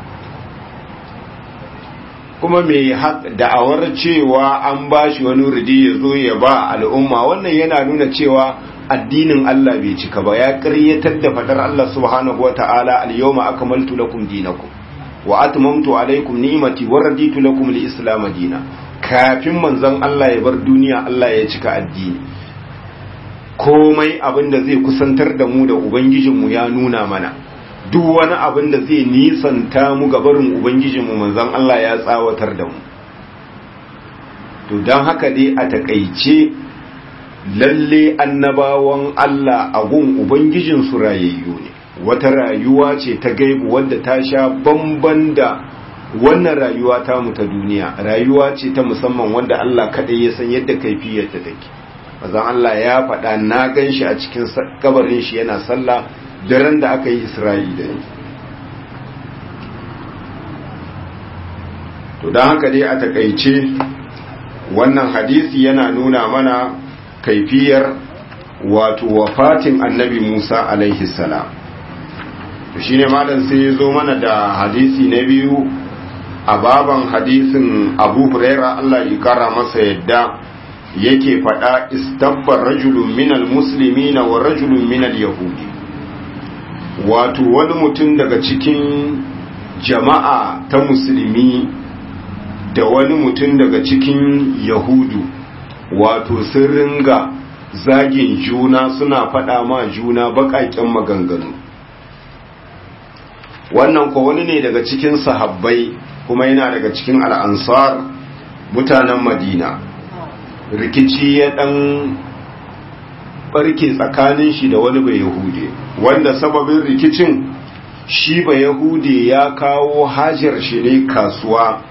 kuma mai da'awar cewa an bashi wani rudi ya zo ya ba al'umma wannan yana nuna cewa addinin Allah bai cika ba ya ƙaryatar da fadar Allah subhanahu wata'ala al-yawma akmaltu lakum dinakum wa atmamtu alaykum ni'mati wa raditu lakum al-islam dinan kafin manzon Allah ya bar duniya Allah ya cika addini komai abin da zai kusantar da mu da ubangijinmu ya nuna mana duk wani abin da zai nisanta mu ga barin ubangijinmu manzon Allah ya tsawatar da mu to don haka dai a takaice lalle annabawan Allah a gun ubangijinsu rayayyu ne wata rayuwa ce ta gaibu wadda ta sha bamban da wannan rayuwa ta mu ta duniya rayuwa ce ta musamman wanda Allah kaɗai ya san yadda kaifiyarta take mazan Allah ya faɗa na gan shi a cikin kabarin shi yana sallah daren da aka yi Isra'i da ni to don haka dai a takaice wannan hadisi yana nuna mana kaifiyar wato wafatin annabi Musa alaihi salam to shine malam sai ya zo mana da hadisi na biyu a baban hadisin abu huraira Allah ya kara masa yadda yake faɗa istabbar rajulun minal muslimina wa rajulun minal yahudi wato wani mutum daga cikin jama'a ta musulmi da wani mutum daga cikin yahudu wato sun ringa zagin juna suna faɗa ma juna baƙaƙen maganganu wannan ko wani ne daga cikin sahabbai kuma yana daga cikin al'ansar mutanen madina rikici ya ɗan ɓarke tsakanin shi da wani bai yahude wanda sababin rikicin shi ba yahude ya kawo hajar shi ne kasuwa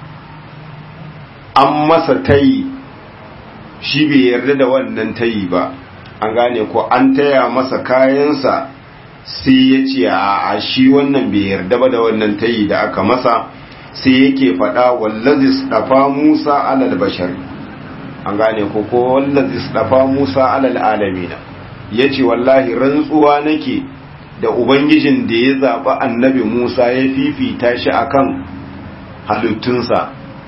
an masa tayi shi bai yarda da wannan tayi ba an gane ko an taya masa kayansa sai ya ce a shi wannan bai yarda ba da wannan tayi da aka masa sai yake faɗa wallazi dafa Musa alal bashari an gane ko ko wallazi dafa Musa alal alamina yace wallahi rantsuwa nake da ubangijin da ya zaba annabi Musa ya fifita shi akan halittunsa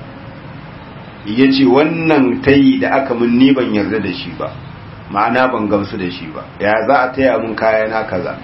yace wannan tayi da aka mun ni ban yarda da shi ba ma'ana ban gamsu da shi ba ya za a taya mun kayana kaza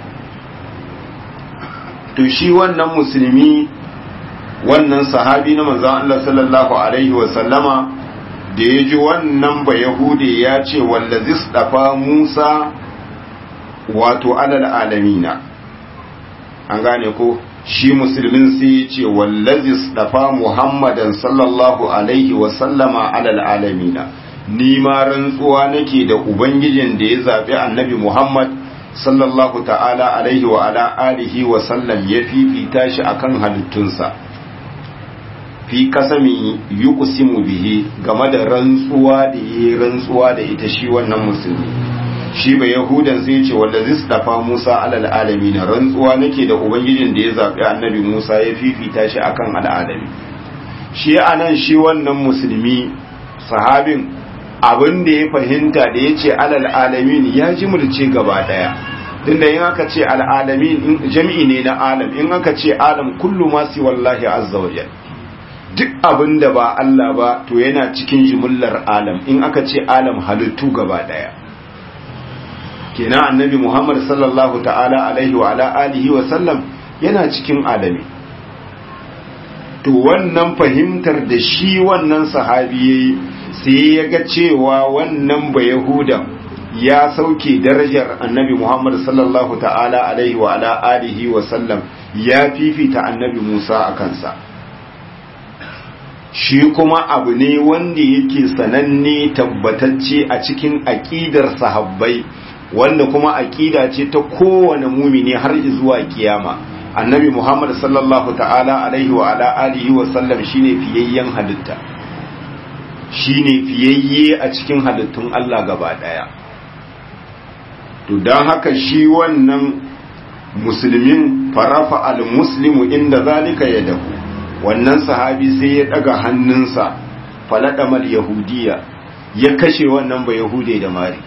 to shi wannan musulmi wannan sahabi na manzon Allah sallallahu alaihi wa sallama da ya ji wannan ba yahude ya ce wallazis dafa Musa wato alal alamina an gane ko shi musulmin sai ya ce wallazis dafa Muhammadan sallallahu alaihi wa sallama alal alamina ni ma rantsuwa nake da ubangijin da ya zabi annabi Muhammad sallallahu ta'ala alaihi wa ala alihi wa sallam ya fifita shi akan halittunsa fi kasami yuqsimu bihi game da rantsuwa da yi rantsuwa da ita shi wannan musulmi shi ba yahudan sai ce wanda zai dafa Musa alal alamin rantsuwa nake da ubangijin da ya zabi annabi Musa ya fifita shi akan al'alami shi anan shi wannan musulmi sahabin abin da ya fahimta da ya ce alal alamin ya ji mulce gaba daya tunda in aka ce al'alamin jami'i ne na alam in aka ce alam kullu ma si wallahi azza wa duk abin da ba Allah ba to yana cikin jimillar alam in aka ce alam halittu gaba daya kenan annabi Muhammad sallallahu ta'ala alaihi wa ala alihi wa sallam yana cikin alami to wannan fahimtar da shi wannan sahabi yayi sai ya ga cewa wannan ba yahudan ya sauke darajar annabi Muhammad sallallahu ta'ala alaihi wa ala alihi wa sallam ya fifita annabi Musa a kansa shi kuma abu ne wanda yake sananne tabbatacce a cikin aƙidar sahabbai wanda kuma aƙida ce ta kowane mumini har zuwa kiyama annabi muhammad sallallahu ta'ala alaihi wa ala alihi wa sallam shine fiyayyen halitta shine fiyayye a cikin halittun Allah gaba daya to don haka shi wannan musulmin farafa al-muslimu inda zalika yadahu wannan sahabi sai ya daga hannunsa faladamar yahudiya ya kashe wannan ba yahude da mari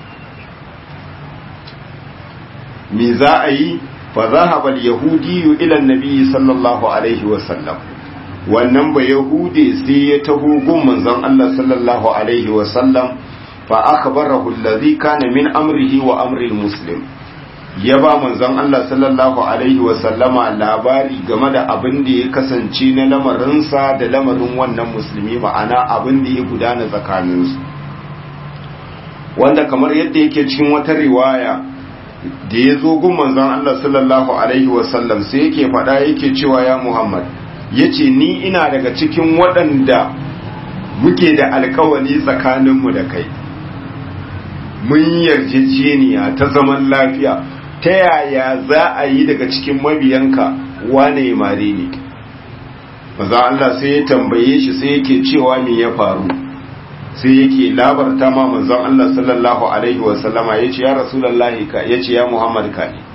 me za a yi fa zahaba al-yahudiyu ila an-nabi sallallahu alaihi wa sallam wannan ba yahude sai ya taho gun manzon Allah sallallahu alaihi wa sallam fa akhbarahu alladhi kana min amrihi wa amri al-muslim ya ba manzon Allah sallallahu alaihi wa sallama labari game da abin da ya kasance na lamarinsa da lamarin wannan musulmi ma'ana abin da ya gudana tsakaninsu wanda kamar yadda yake cikin wata riwaya da ya zo gun manzon Allah sallallahu alaihi wa sallam sai yake faɗa yake cewa ya Muhammad yace ni ina daga cikin waɗanda muke da alkawari tsakaninmu da kai mun yarjejeniya ta zaman lafiya ta yaya za a yi daga cikin mabiyanka wane ya mare ne maza Allah sai ya tambaye shi sai yake cewa me ya faru sai yake labarta ma manzon Allah sallallahu alaihi wa sallama yace ya rasulullahi ka yace ya Muhammad ka ne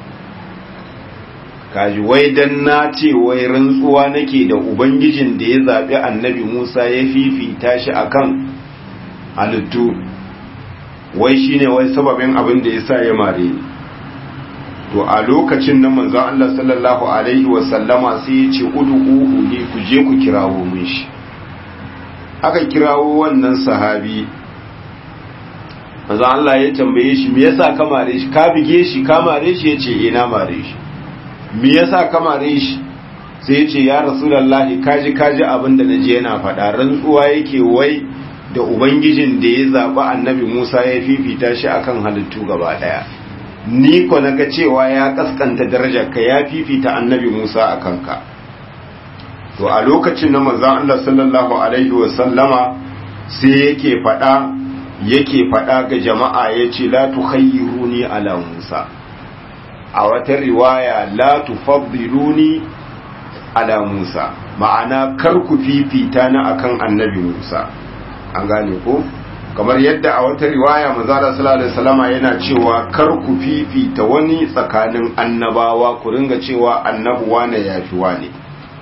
kaji wai dan na ce wai rantsuwa nake da ubangijin da ya zabi annabi Musa ya fifita shi akan halittu wai shine wai sababin abin da yasa ya mare ni to a lokacin nan manzon Allah sallallahu alaihi wa sallama sai ya ce ud'uhu ne ku je ku kirawo mun shi aka kirawo wannan sahabi manzon Allah ya tambaye shi me yasa ka mare shi ka bige shi ka mare shi yace eh na mare shi me yasa ka mare shi sai ya ce ya rasulallahi kaji kaji abin da naji yana faɗa rantsuwa yake wai da ubangijin da ya zaɓi annabi musa ya fifita shi akan halittu gaba ɗaya ni ko naga cewa ya kaskanta darajar ka ya fifita annabi musa a kanka to a lokacin na manzon Allah sallallahu alaihi wa sallama sai yake faɗa yake faɗa ga jama'a yace la tukhayyiruni ala musa a wata riwaya la tufaddiluni ala Musa ma'ana kar ku fifita na akan annabi Musa an gane ko kamar yadda a wata riwaya manzala sallallahu alaihi wasallama yana cewa kar ku fifita wani tsakanin annabawa ku ringa cewa annabuwa ne yafi wani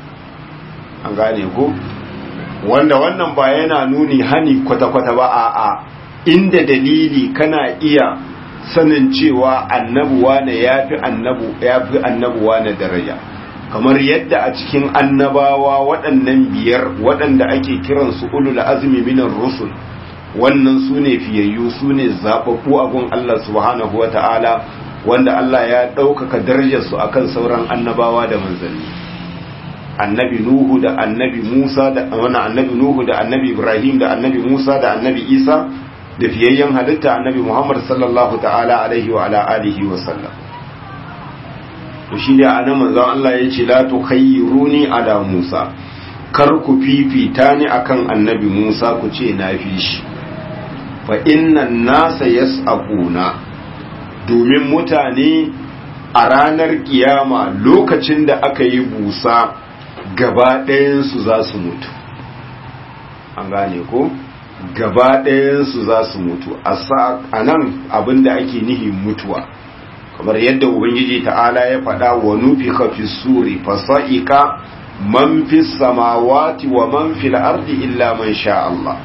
an gane ko wanda wannan ba yana nuni hani kwata-kwata ba a'a inda dalili kana iya sanin cewa annabuwa ne yafi annabu yafi annabuwa ne daraja kamar yadda a cikin annabawa waɗannan biyar waɗanda ake kiransu ulul azmi minar rusul wannan su ne fiyayyu su ne zaɓaɓɓu abun Allah subhanahu wata'ala wanda Allah ya ɗaukaka darajarsu akan sauran annabawa da manzanni annabi nuhu da annabi musa da wani annabi nuhu da annabi ibrahim da annabi musa da annabi isa da fiyayyen halitta annabi muhammad sallallahu ta'ala alaihi wa ala alihi wa sallam to shi da anan manzon Allah ya ce la tukhayyiruni ala Musa kar ku fifita ni akan annabi Musa ku ce na fi shi fa innan nasa yas'aquna domin mutane a ranar kiyama lokacin da aka yi busa gaba ɗayansu za su mutu an gane ko gaba ɗayansu za su mutu a nan abinda ake nihi mutuwa kamar yadda ubangiji ta'ala ya faɗa wa nufi fi suri fasa'ika man fi samawati wa man fil ardi illa man sha Allah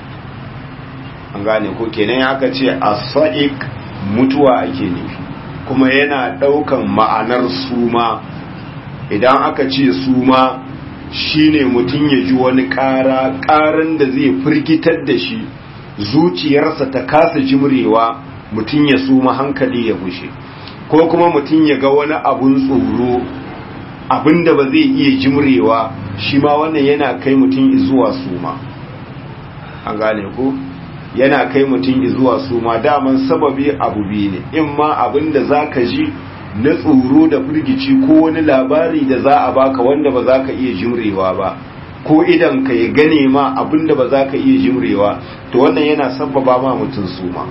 an gane ko kenan aka ce as-sa'iq mutuwa ake nufi kuma yana ɗaukan ma'anar suma idan aka ce suma shine mutum ya ji wani ƙara ƙaran da zai firgitar da shi zuciyarsa ta kasa jimrewa mutum ya suma hankali ya bushe ko kuma mutum ya ga wani abun tsoro abinda ba zai iya jimrewa shi ma wannan yana kai mutum zuwa suma an gane ko yana kai mutum zuwa suma daman sababi abu biyu ne in ma abinda za ka ji na tsoro da firgici ko wani labari da za a baka wanda ba za ka iya jimrewa ba ko idan ka ya gane ma abinda ba za ka iya jimrewa to wannan yana sababa ma mutum suma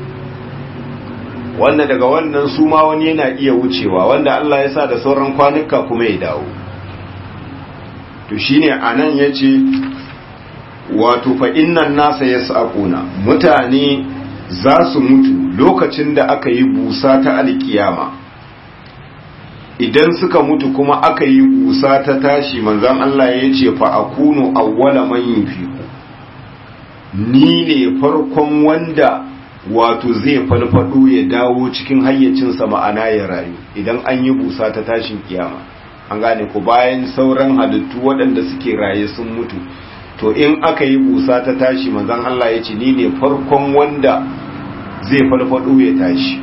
wanda daga wannan suma wani yana iya wucewa wanda Allah ya sa da sauran kwanuka kuma ya dawo to shine anan yace wato fa innan nasa yasaquna mutane za su mutu lokacin da aka yi busa ta alkiyama idan suka mutu kuma aka yi busa ta tashi manzon Allah ya ce fa akunu awwala man yunfiqu ni ne farkon wanda wato zai falfado ya dawo cikin hayyacinsa ma'ana ya rayu idan an yi busa ta tashin kiyama an gane ku bayan sauran halittu waɗanda suke raye sun mutu to in aka yi busa ta tashi manzon Allah ya ce ni ne farkon wanda zai falfado ya tashi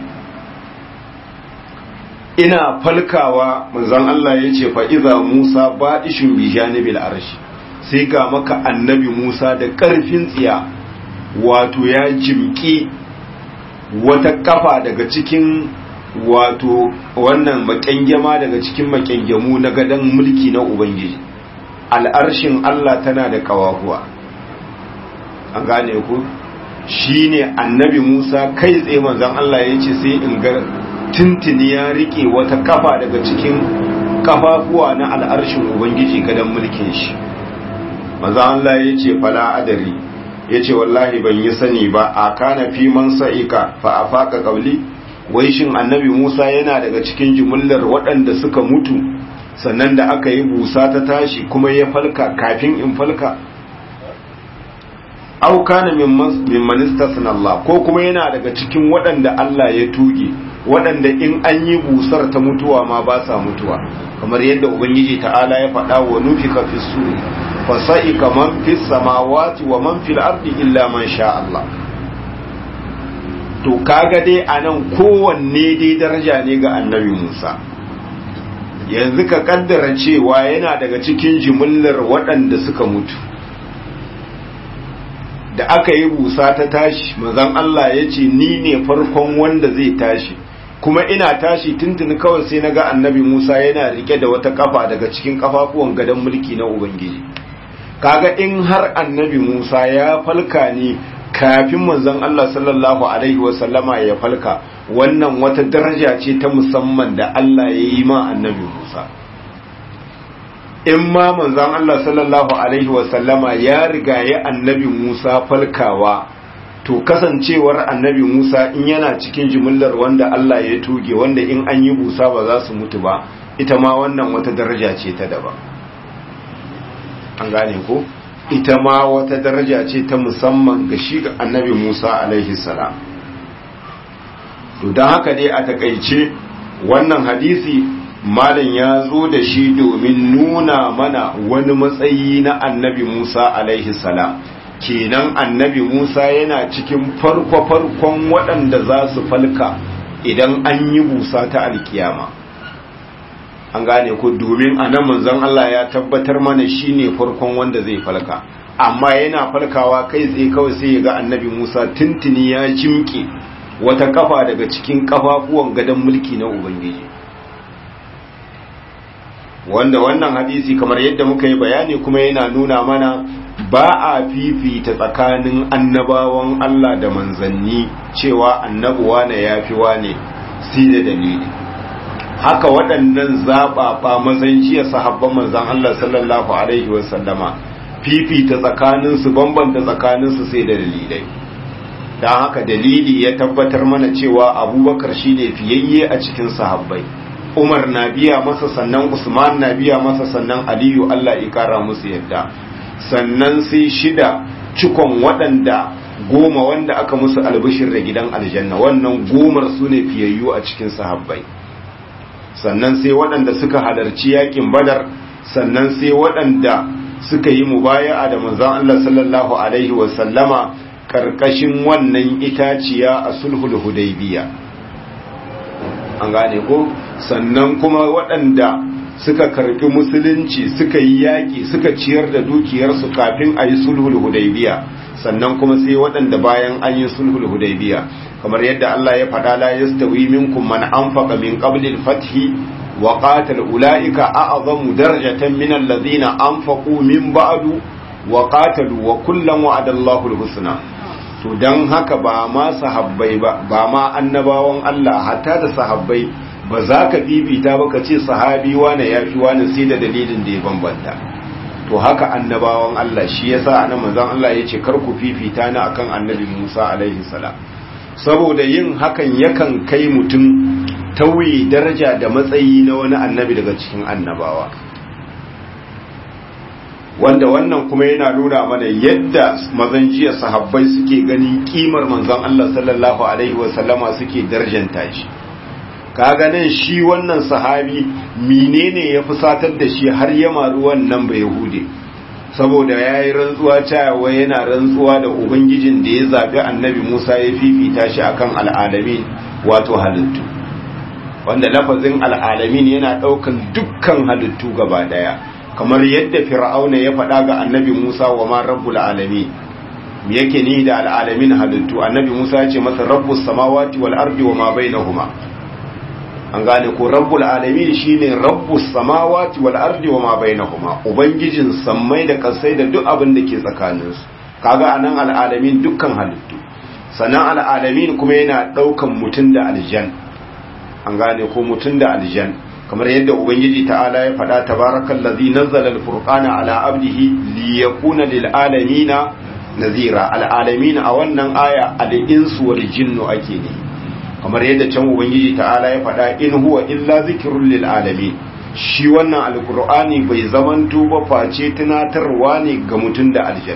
ina falkawa manzon Allah ya ce fa'iza Musa baɗishin bi janibil arshi sai ga maka annabi Musa da ƙarfin tsiya wato ya jimki wata kafa daga cikin wato wannan maƙyangyama daga cikin maƙyangyamu na gadon mulki na Ubangiji al'arshin Allah tana da kawahuwa an gane ku shi ne annabi Musa kai tsaye manzon Allah ya ce sai in ga tuntuni ya rike wata kafa daga cikin kafafuwa na al'arshin ubangiji gadon mulkin shi maza Allah ya ce fala adari ya ce wallahi ban yi sani ba a kana fi man sa'ika fa a faƙa ƙauli wai shin annabi musa yana daga cikin jimillar waɗanda suka mutu sannan da aka yi busa ta tashi kuma ya falka kafin in falka au kana min manistasna Allah ko kuma yana daga cikin waɗanda Allah ya tuge waɗanda in an yi busar ta mutuwa ma ba sa mutuwa kamar yadda ubangiji ta'ala ya faɗa wa nufika fi suri fa sa'ika man fi samawati wa man fil ardi illa man sha Allah to kaga dai anan kowanne dai daraja ne ga annabi Musa yanzu ka kaddara cewa yana daga cikin jimillar waɗanda suka mutu da aka yi busa ta tashi manzon Allah ya ce ni ne farkon wanda zai tashi kuma ina tashi tuntuni kawai sai naga annabi Musa yana rike da wata kafa daga cikin kafafuwan gadon mulki na Ubangiji kaga in har annabi Musa ya falka ne kafin manzon Allah sallallahu alaihi wasallama ya falka wannan wata daraja ce ta musamman da Allah ya yi ma annabi Musa in ma manzon Allah sallallahu alaihi wasallama ya riga ya annabi Musa falkawa to kasancewar annabi Musa in yana cikin jimillar wanda Allah ya tuge wanda in an yi busa ba za su mutu ba ita ma wannan wata daraja ce ta daban an gane ko ita ma wata daraja ce ta musamman ga shi ga annabi Musa alaihi salam to don haka dai a takaice wannan hadisi malam ya zo da shi domin nuna mana wani matsayi na annabi Musa alaihi salam kenan annabi Musa yana cikin farko-farkon waɗanda za su falka idan an yi busa ta alkiyama an gane ku domin a nan manzon Allah ya tabbatar mana shine farkon wanda zai falka amma yana falkawa kai tsaye kawai sai ya ga annabi Musa tuntuni ya jimke wata kafa daga cikin kafafuwan gadon mulki na Ubangiji wanda wannan hadisi kamar yadda muka yi bayani kuma yana nuna mana ba a fifita tsakanin annabawan Allah da manzanni cewa annabuwa na yafi wane si da dalili haka waɗannan zaɓaɓa mazanciya sahabban manzan Allah sallallahu alaihi wasallama fifita tsakaninsu bambanta tsakaninsu sai da dalilai don haka dalili ya tabbatar mana cewa abubakar shine fiyayye a cikin sahabbai umar na biya masa sannan usman na biya masa sannan aliyu Allah ya kara musu yadda sannan sai shida cikon waɗanda goma wanda aka musu albishir da gidan aljanna wannan gomar su ne fiyayyu a cikin sahabbai sannan sai waɗanda suka halarci yakin badar sannan sai waɗanda suka yi mubaya'a da manzon Allah sallallahu alaihi wa sallama karkashin wannan itaciya a sulhul hudaybiya an gane ko sannan kuma waɗanda suka karbi musulunci suka yi yaƙi suka ciyar da dukiyarsu kafin a yi sulhul hudaybiya sannan kuma sai waɗanda bayan an yi sulhul hudaybiya kamar yadda Allah ya faɗa la yastawi minkum man anfaqa min qabli al-fathi wa qatal ulaika a'zamu darajatan min alladhina anfaqu min ba'du wa qatalu wa kullan wa'ada Allahu al-husna to dan haka ba ma sahabbai ba ba ma annabawan Allah hatta da sahabbai ba za ka bibita ba ka ce sahabi wane ya fi wane sai da dalilin da ya bambanta to haka annabawan Allah shi yasa anan manzon Allah ya ce kar ku fifita ni akan annabi Musa alaihi salam saboda yin hakan yakan kai mutum tauye daraja da matsayi na wani annabi daga cikin annabawa wanda wannan kuma yana nuna mana yadda mazan jiya sahabbai suke ganin kimar manzon Allah sallallahu alaihi wasallama suke darjanta shi kaga nan shi wannan sahabi menene ya fusatar da shi har ya maru wannan bai hude saboda ya yi rantsuwa cewa yana rantsuwa da ubangijin da ya zaɓi annabi musa ya fifita shi akan al'alamin wato halittu wanda lafazin al'alamin yana ɗaukan dukkan halittu gaba ɗaya kamar yadda fir'auna ya faɗa ga annabi musa wa ma rabbul alamin me yake ni da al'alamin halittu annabi musa ya ce masa rabbus samawati wal ardi wa ma bainahuma an gane ko rabbul alamin shine rabbus samawati wal ardi wa ma bainahuma ubangijin sammai da kasai da duk abin da ke tsakanin su kaga anan al alamin dukkan halittu sanan al alamin kuma yana daukan mutun da aljan an gane ko mutun da aljan kamar yadda ubangiji ta'ala ya faɗa tabarakallazi nazzala al furqana ala abdihi liyakuna lil alamin nazira al alamin a wannan aya al insu wal jinnu ake ne kamar yadda can ubangiji ta'ala ya faɗa in huwa illa zikrun lil alamin shi wannan alqur'ani bai zamanto ba face tunatarwa ne ga mutum da aljan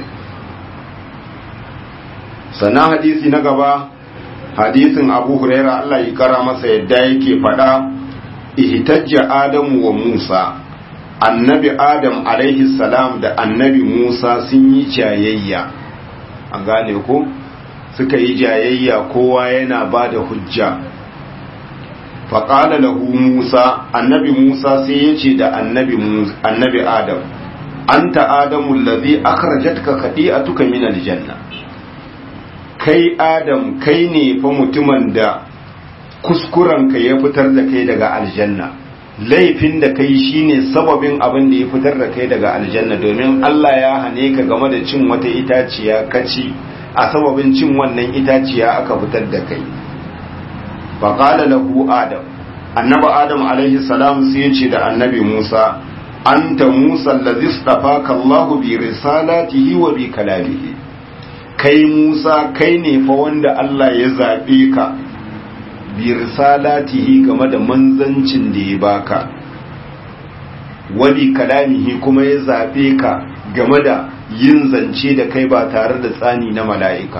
sana hadisi na gaba hadisin abu huraira Allah ya kara masa yadda yake faɗa ihtajja adamu wa musa annabi adam alaihi salam da annabi musa sun yi jayayya an gane ko suka yi jayayya kowa yana ba da hujja faƙala lahu musa annabi musa sai ya ce da annabi adam anta adamu lazi akhrajatka khadi'atuka min aljanna kai adam kai ne fa mutumin da kuskurenka ya fitar da kai daga aljanna laifin da kai shine sababin abin da ya fitar da kai daga aljanna domin Allah ya hane ka game da cin wata itaciya kaci a sababin cin wannan itaciya aka fitar da kai faƙala lahu adam annabi adam alaihi salam sai ya ce da annabi musa anta musa allazi istafaka Allahu bi risalatihi wa bi kalamihi kai musa kai ne fa wanda Allah ya zabe ka bi risalatihi game da manzancin da ya baka wa bi kalamihi kuma ya zabe ka game da yin zance da kai ba tare da tsani na mala'ika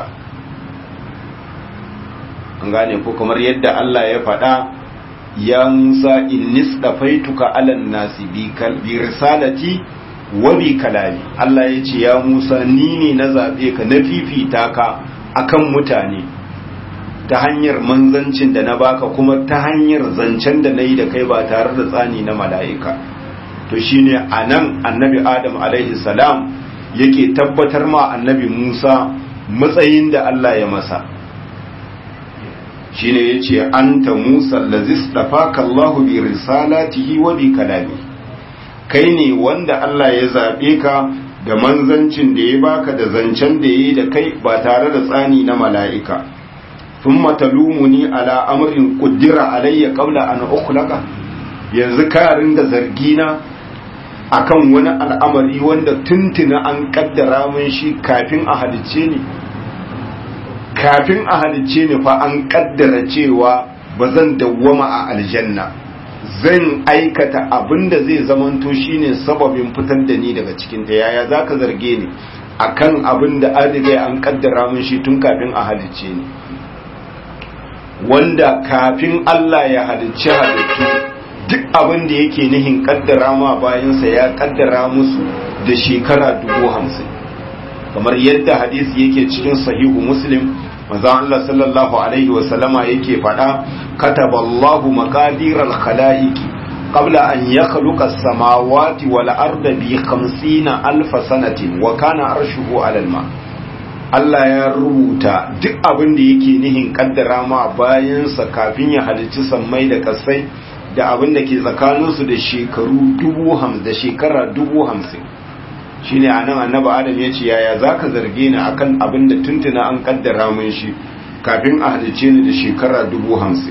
an gane ko kamar yadda Allah ya faɗa ya Musa innis dafaituka alan nasi bi risalati wa bi kalami Allah ya ce ya Musa ni ne na zabe ka na fifita ka akan mutane ta hanyar manzancin da na baka kuma ta hanyar zancen da nayi da kai ba tare da tsani na mala'ika to shine anan annabi Adam alaihi salam yake tabbatar ma annabi Musa matsayin da Allah ya masa shine yace anta Musa allazis dafaka Allah bi risalatihi wa bi kalami kai ne wanda Allah ya zabe ka da manzancin da ya baka da zancen da yayi da kai ba tare da tsani na mala'ika thumma talumuni ala amrin qaddara alayya qabla an ukhlaqa yanzu ka ringa zargina akan wani al'amari wanda tuntuna an kaddara mun shi kafin a halicce ni kafin a halicce ni fa an kaddara cewa ba zan dawwama a aljanna zan aikata abin da zai zamanto shine sababin fitar da ni daga cikin ta yaya zaka zarge ni akan abin da an riga an kaddara mun shi tun kafin a halicce ni wanda kafin Allah ya halicci halittu duk abin da yake nihin kaddara ma bayansa ya kaddara musu da shekara dubu hamsin kamar yadda hadisi yake cikin sahihu muslim manzo Allah sallallahu alaihi wa sallama yake faɗa kataballahu maqadiral khalaiqi qabla an yakhluqa as-samawati wal arda bi 50 alf sanatin wa kana arshuhu 'ala al-ma Allah ya rubuta duk abin da yake nihin kaddara ma bayansa kafin ya halicci sammai da kasai da abin da ke tsakaninsu da shekaru dubu hamsin da shekara dubu hamsin shi ne a nan annaba adam ya ce yaya za ka zarge ni akan abin da tuntuna an kaddara mun shi kafin a halice ni da shekara dubu hamsin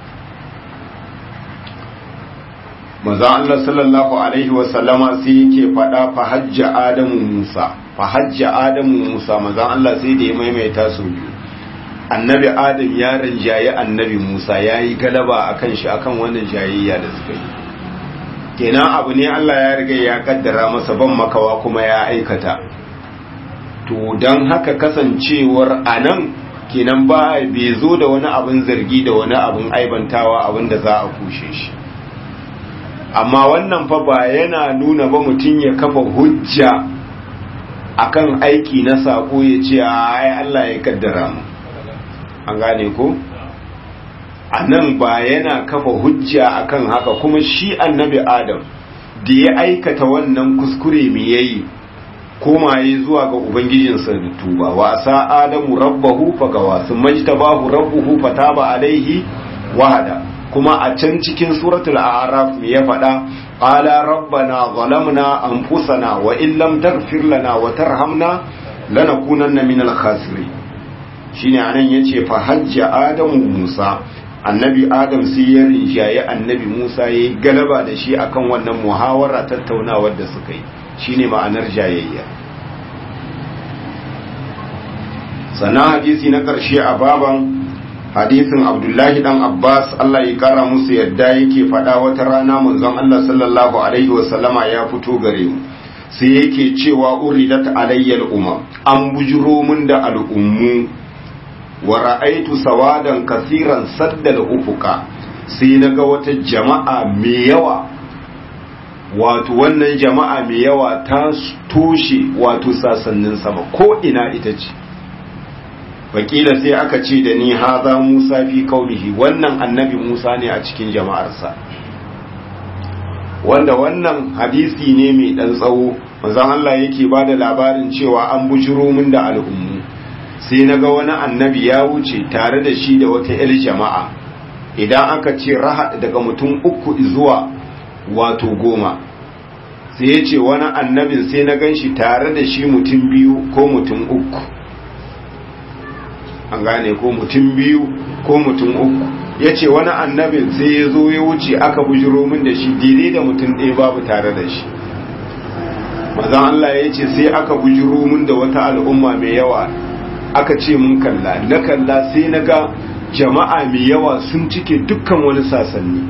maza Allah sallallahu alaihi wasallama sai yake faɗa fa hajja adamu musa fa hajja adamu musa maza Allah sai da ya maimaita su biyu annabi adam ya rinjaye annabi musa ya yi galaba a kan shi akan wannan jayayya da suka yi kenan abu ne allah ya riga ya kaddara masa ban makawa kuma ya aikata to don haka kasancewar a nan kenan ba bai zo da wani abin zargi da wani abin aibantawa abin da za a kushe shi amma wannan fa ba yana nuna ba mutum ya kafa hujja akan aiki na sako ya ce ai allah ya kaddara mu an gane ko a nan ba yana kafa hujja akan haka kuma shi annabi adam da ya aikata wannan kuskure mai yayi komaye zuwa ga ubangijinsa da tuba wa sa adamu rabbahu fagawa sun majtabahu rabbuhu fataba alaihi wahada kuma a can cikin suratul a'raf me ya faɗa qala rabbana zalamna anfusana wa in lam taghfir lana wa tarhamna lanakunanna minal khasirin shine anan yace fa hajja adamu musa annabi adam sai ya rinjaye annabi musa yayi galaba da shi akan wannan muhawara tattaunawar da suka yi shine ma'anar jayayya sannan hadisi na karshe a baban hadisin abdullahi dan abbas allah ya kara musu yadda yake faɗa wata rana manzon allah sallallahu alaihi wasallama ya fito gare mu sai yake cewa uridat alayyal umam an bujuro mun da al'ummu wa ra'aitu sawadan kasiran saddal ufuka sai naga wata jama'a mai yawa wato wannan jama'a mai yawa ta toshe wato sasannin sama ko ina ita ce wakila sai aka ce da ni haza Musa fi qaumihi wannan annabi Musa ne a cikin jama'arsa wanda wannan hadisi ne mai dan tsawo manzon Allah yake bada labarin cewa an bujiro min da al'ummu sai naga wani annabi ya wuce tare da shi da wata 'yar jama'a idan aka ce raha daga mutum uku zuwa wato goma sai ya ce wani annabin sai na gan shi tare da shi mutum biyu ko mutum uku an gane ko mutum biyu ko mutum uku ya ce wani annabin sai ya zo ya wuce aka bujiro min da shi daidai da mutum ɗaya babu tare da shi mazan Allah ya ce sai aka bujiro min da wata al'umma mai yawa aka ce mun kalla na kalla sai na ga jama'a mai yawa sun cike dukkan wani sasanni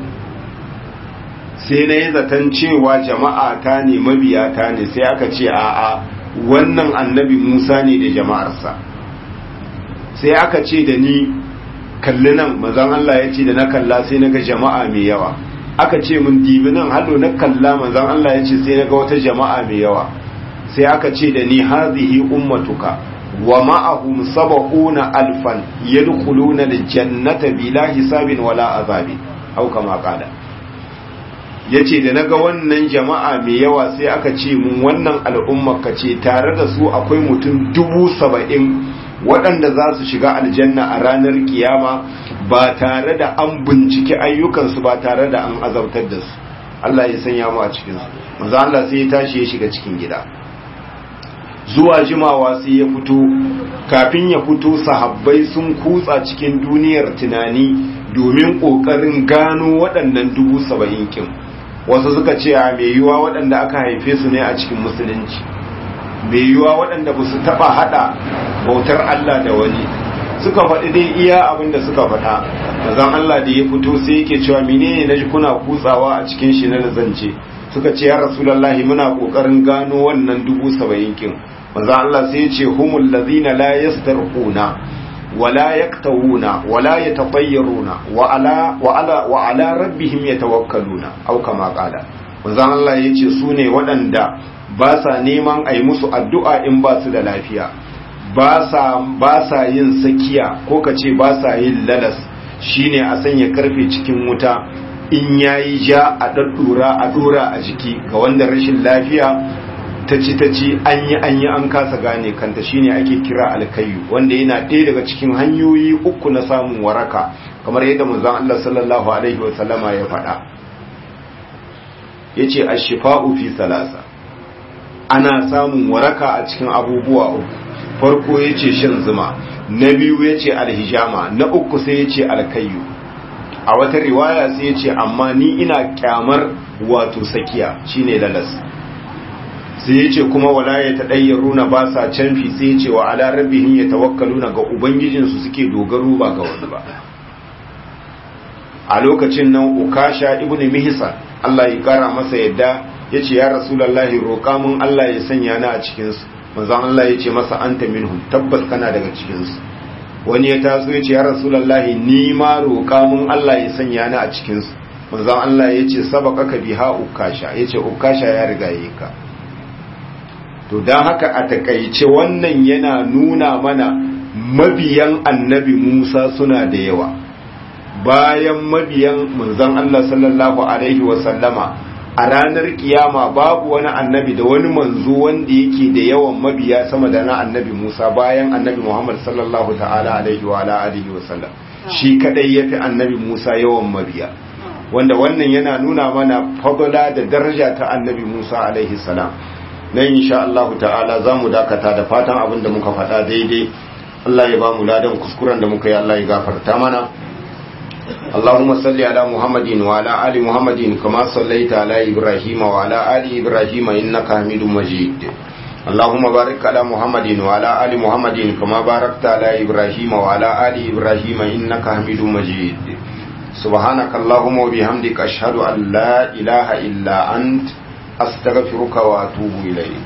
sai na yi zaton cewa jama'a ta ne mabiya ta ne sai aka ce a'a wannan annabi musa ne da jama'arsa sai aka ce da ni kalli nan mazan Allah ya ce da na kalla sai na ga jama'a mai yawa aka ce mun dibi nan hado na kalla mazan Allah ya ce sai na ga wata jama'a mai yawa sai aka ce da ni hazihi ummatuka wa ma'ahum sab'una alfan yadkhuluna aljannata bila hisabin wala azabin au kama qala yace da naga wannan jama'a mai yawa sai aka ce mun wannan al'umma ce tare da su akwai mutum dubu saba'in waɗanda za su shiga aljanna a ranar kiyama ba tare da an binciki ayyukansu ba tare da an azabtar da su Allah ya sanya mu a cikinsu manzo Allah sai ya tashi ya shiga cikin gida zuwa jimawa sai ya fito kafin ya fito sahabbai sun kutsa cikin duniyar tunani domin ƙoƙarin gano waɗannan dubu saba'in kin wasu suka ce a mai yiwuwa waɗanda aka haife su ne a cikin musulunci mai yiwuwa waɗanda ba su taɓa haɗa bautar Allah da wani suka faɗi dai iya abin da suka faɗa mazan Allah da ya fito sai yake cewa menene na ji kuna kutsawa a cikin shi na zance suka ce ya rasulallahi muna ƙoƙarin gano wannan dubu saba'in kin manzo Allah sai ya ce humul ladina la yastarquna wala yaktawuna wala yatafayyaruna wa ala wa ala wa ala rabbihim yatawakkaluna aw kama qala manzo Allah ya ce su ne waɗanda ba sa neman ayi musu addu'a in ba su da lafiya ba sa ba sa yin sakiya ko kace ba sa yin lalas shine a sanya karfe cikin wuta in yayi ja a daddura a dora a jiki ga wanda rashin lafiya ta ci ta ci an yi an yi an kasa gane kanta shine ake kira alkayu wanda yana ɗaya daga cikin hanyoyi uku na samun waraka kamar yadda manzon Allah sallallahu alaihi wa sallama ya faɗa yace ash-shifa'u fi salasa ana samun waraka a cikin abubuwa uku farko yace shan zuma na biyu yace alhijama na uku sai yace alkayu a wata riwaya sai yace amma ni ina kyamar wato sakiya shine lalas sai ya ce kuma wala ya taɗayyaru na ba sa canfi sai ya ce wa ala rabbihim ya tawakkalu na ga ubangijinsu suke dogaro ba ga wani ba a lokacin nan ukasha ibn mihsan Allah ya kara masa yadda ya ce ya rasulallahi roƙa mun Allah ya sanya ni a cikinsu manzon Allah ya ce masa anta minhum tabbas kana daga cikinsu wani ya taso ya ce ya rasulallahi ni ma roƙa mun Allah ya sanya ni a cikinsu manzon Allah ya ce sabaka ka biha ukasha ya ce ukasha ya riga yi ka to don haka a takaice wannan yana nuna mana mabiyan annabi Musa suna da yawa bayan mabiyan manzon Allah sallallahu alaihi wasallama a ranar kiyama babu wani annabi da wani manzo wanda yake da yawan mabiya sama da na annabi Musa bayan annabi Muhammad sallallahu ta'ala alaihi wa alihi wasallam shi kadai yafi annabi Musa yawan mabiya wanda wannan yana nuna mana fadala da daraja ta annabi Musa alaihi salam nan insha Allah ta'ala za mu dakata da fatan abin da muka faɗa daidai Allah ya ba mu ladan kuskuren da muka yi Allah ya gafarta mana اللهم صل على محمد وعلى آل محمد كما صليت على إبراهيم وعلى آل إبراهيم إنك حميد مجيد اللهم بارك على محمد وعلى آل محمد كما باركت على إبراهيم وعلى آل إبراهيم إنك حميد مجيد سبحانك اللهم وبحمدك أشهد أن لا إله إلا أنت أستغفرك وأتوب إليك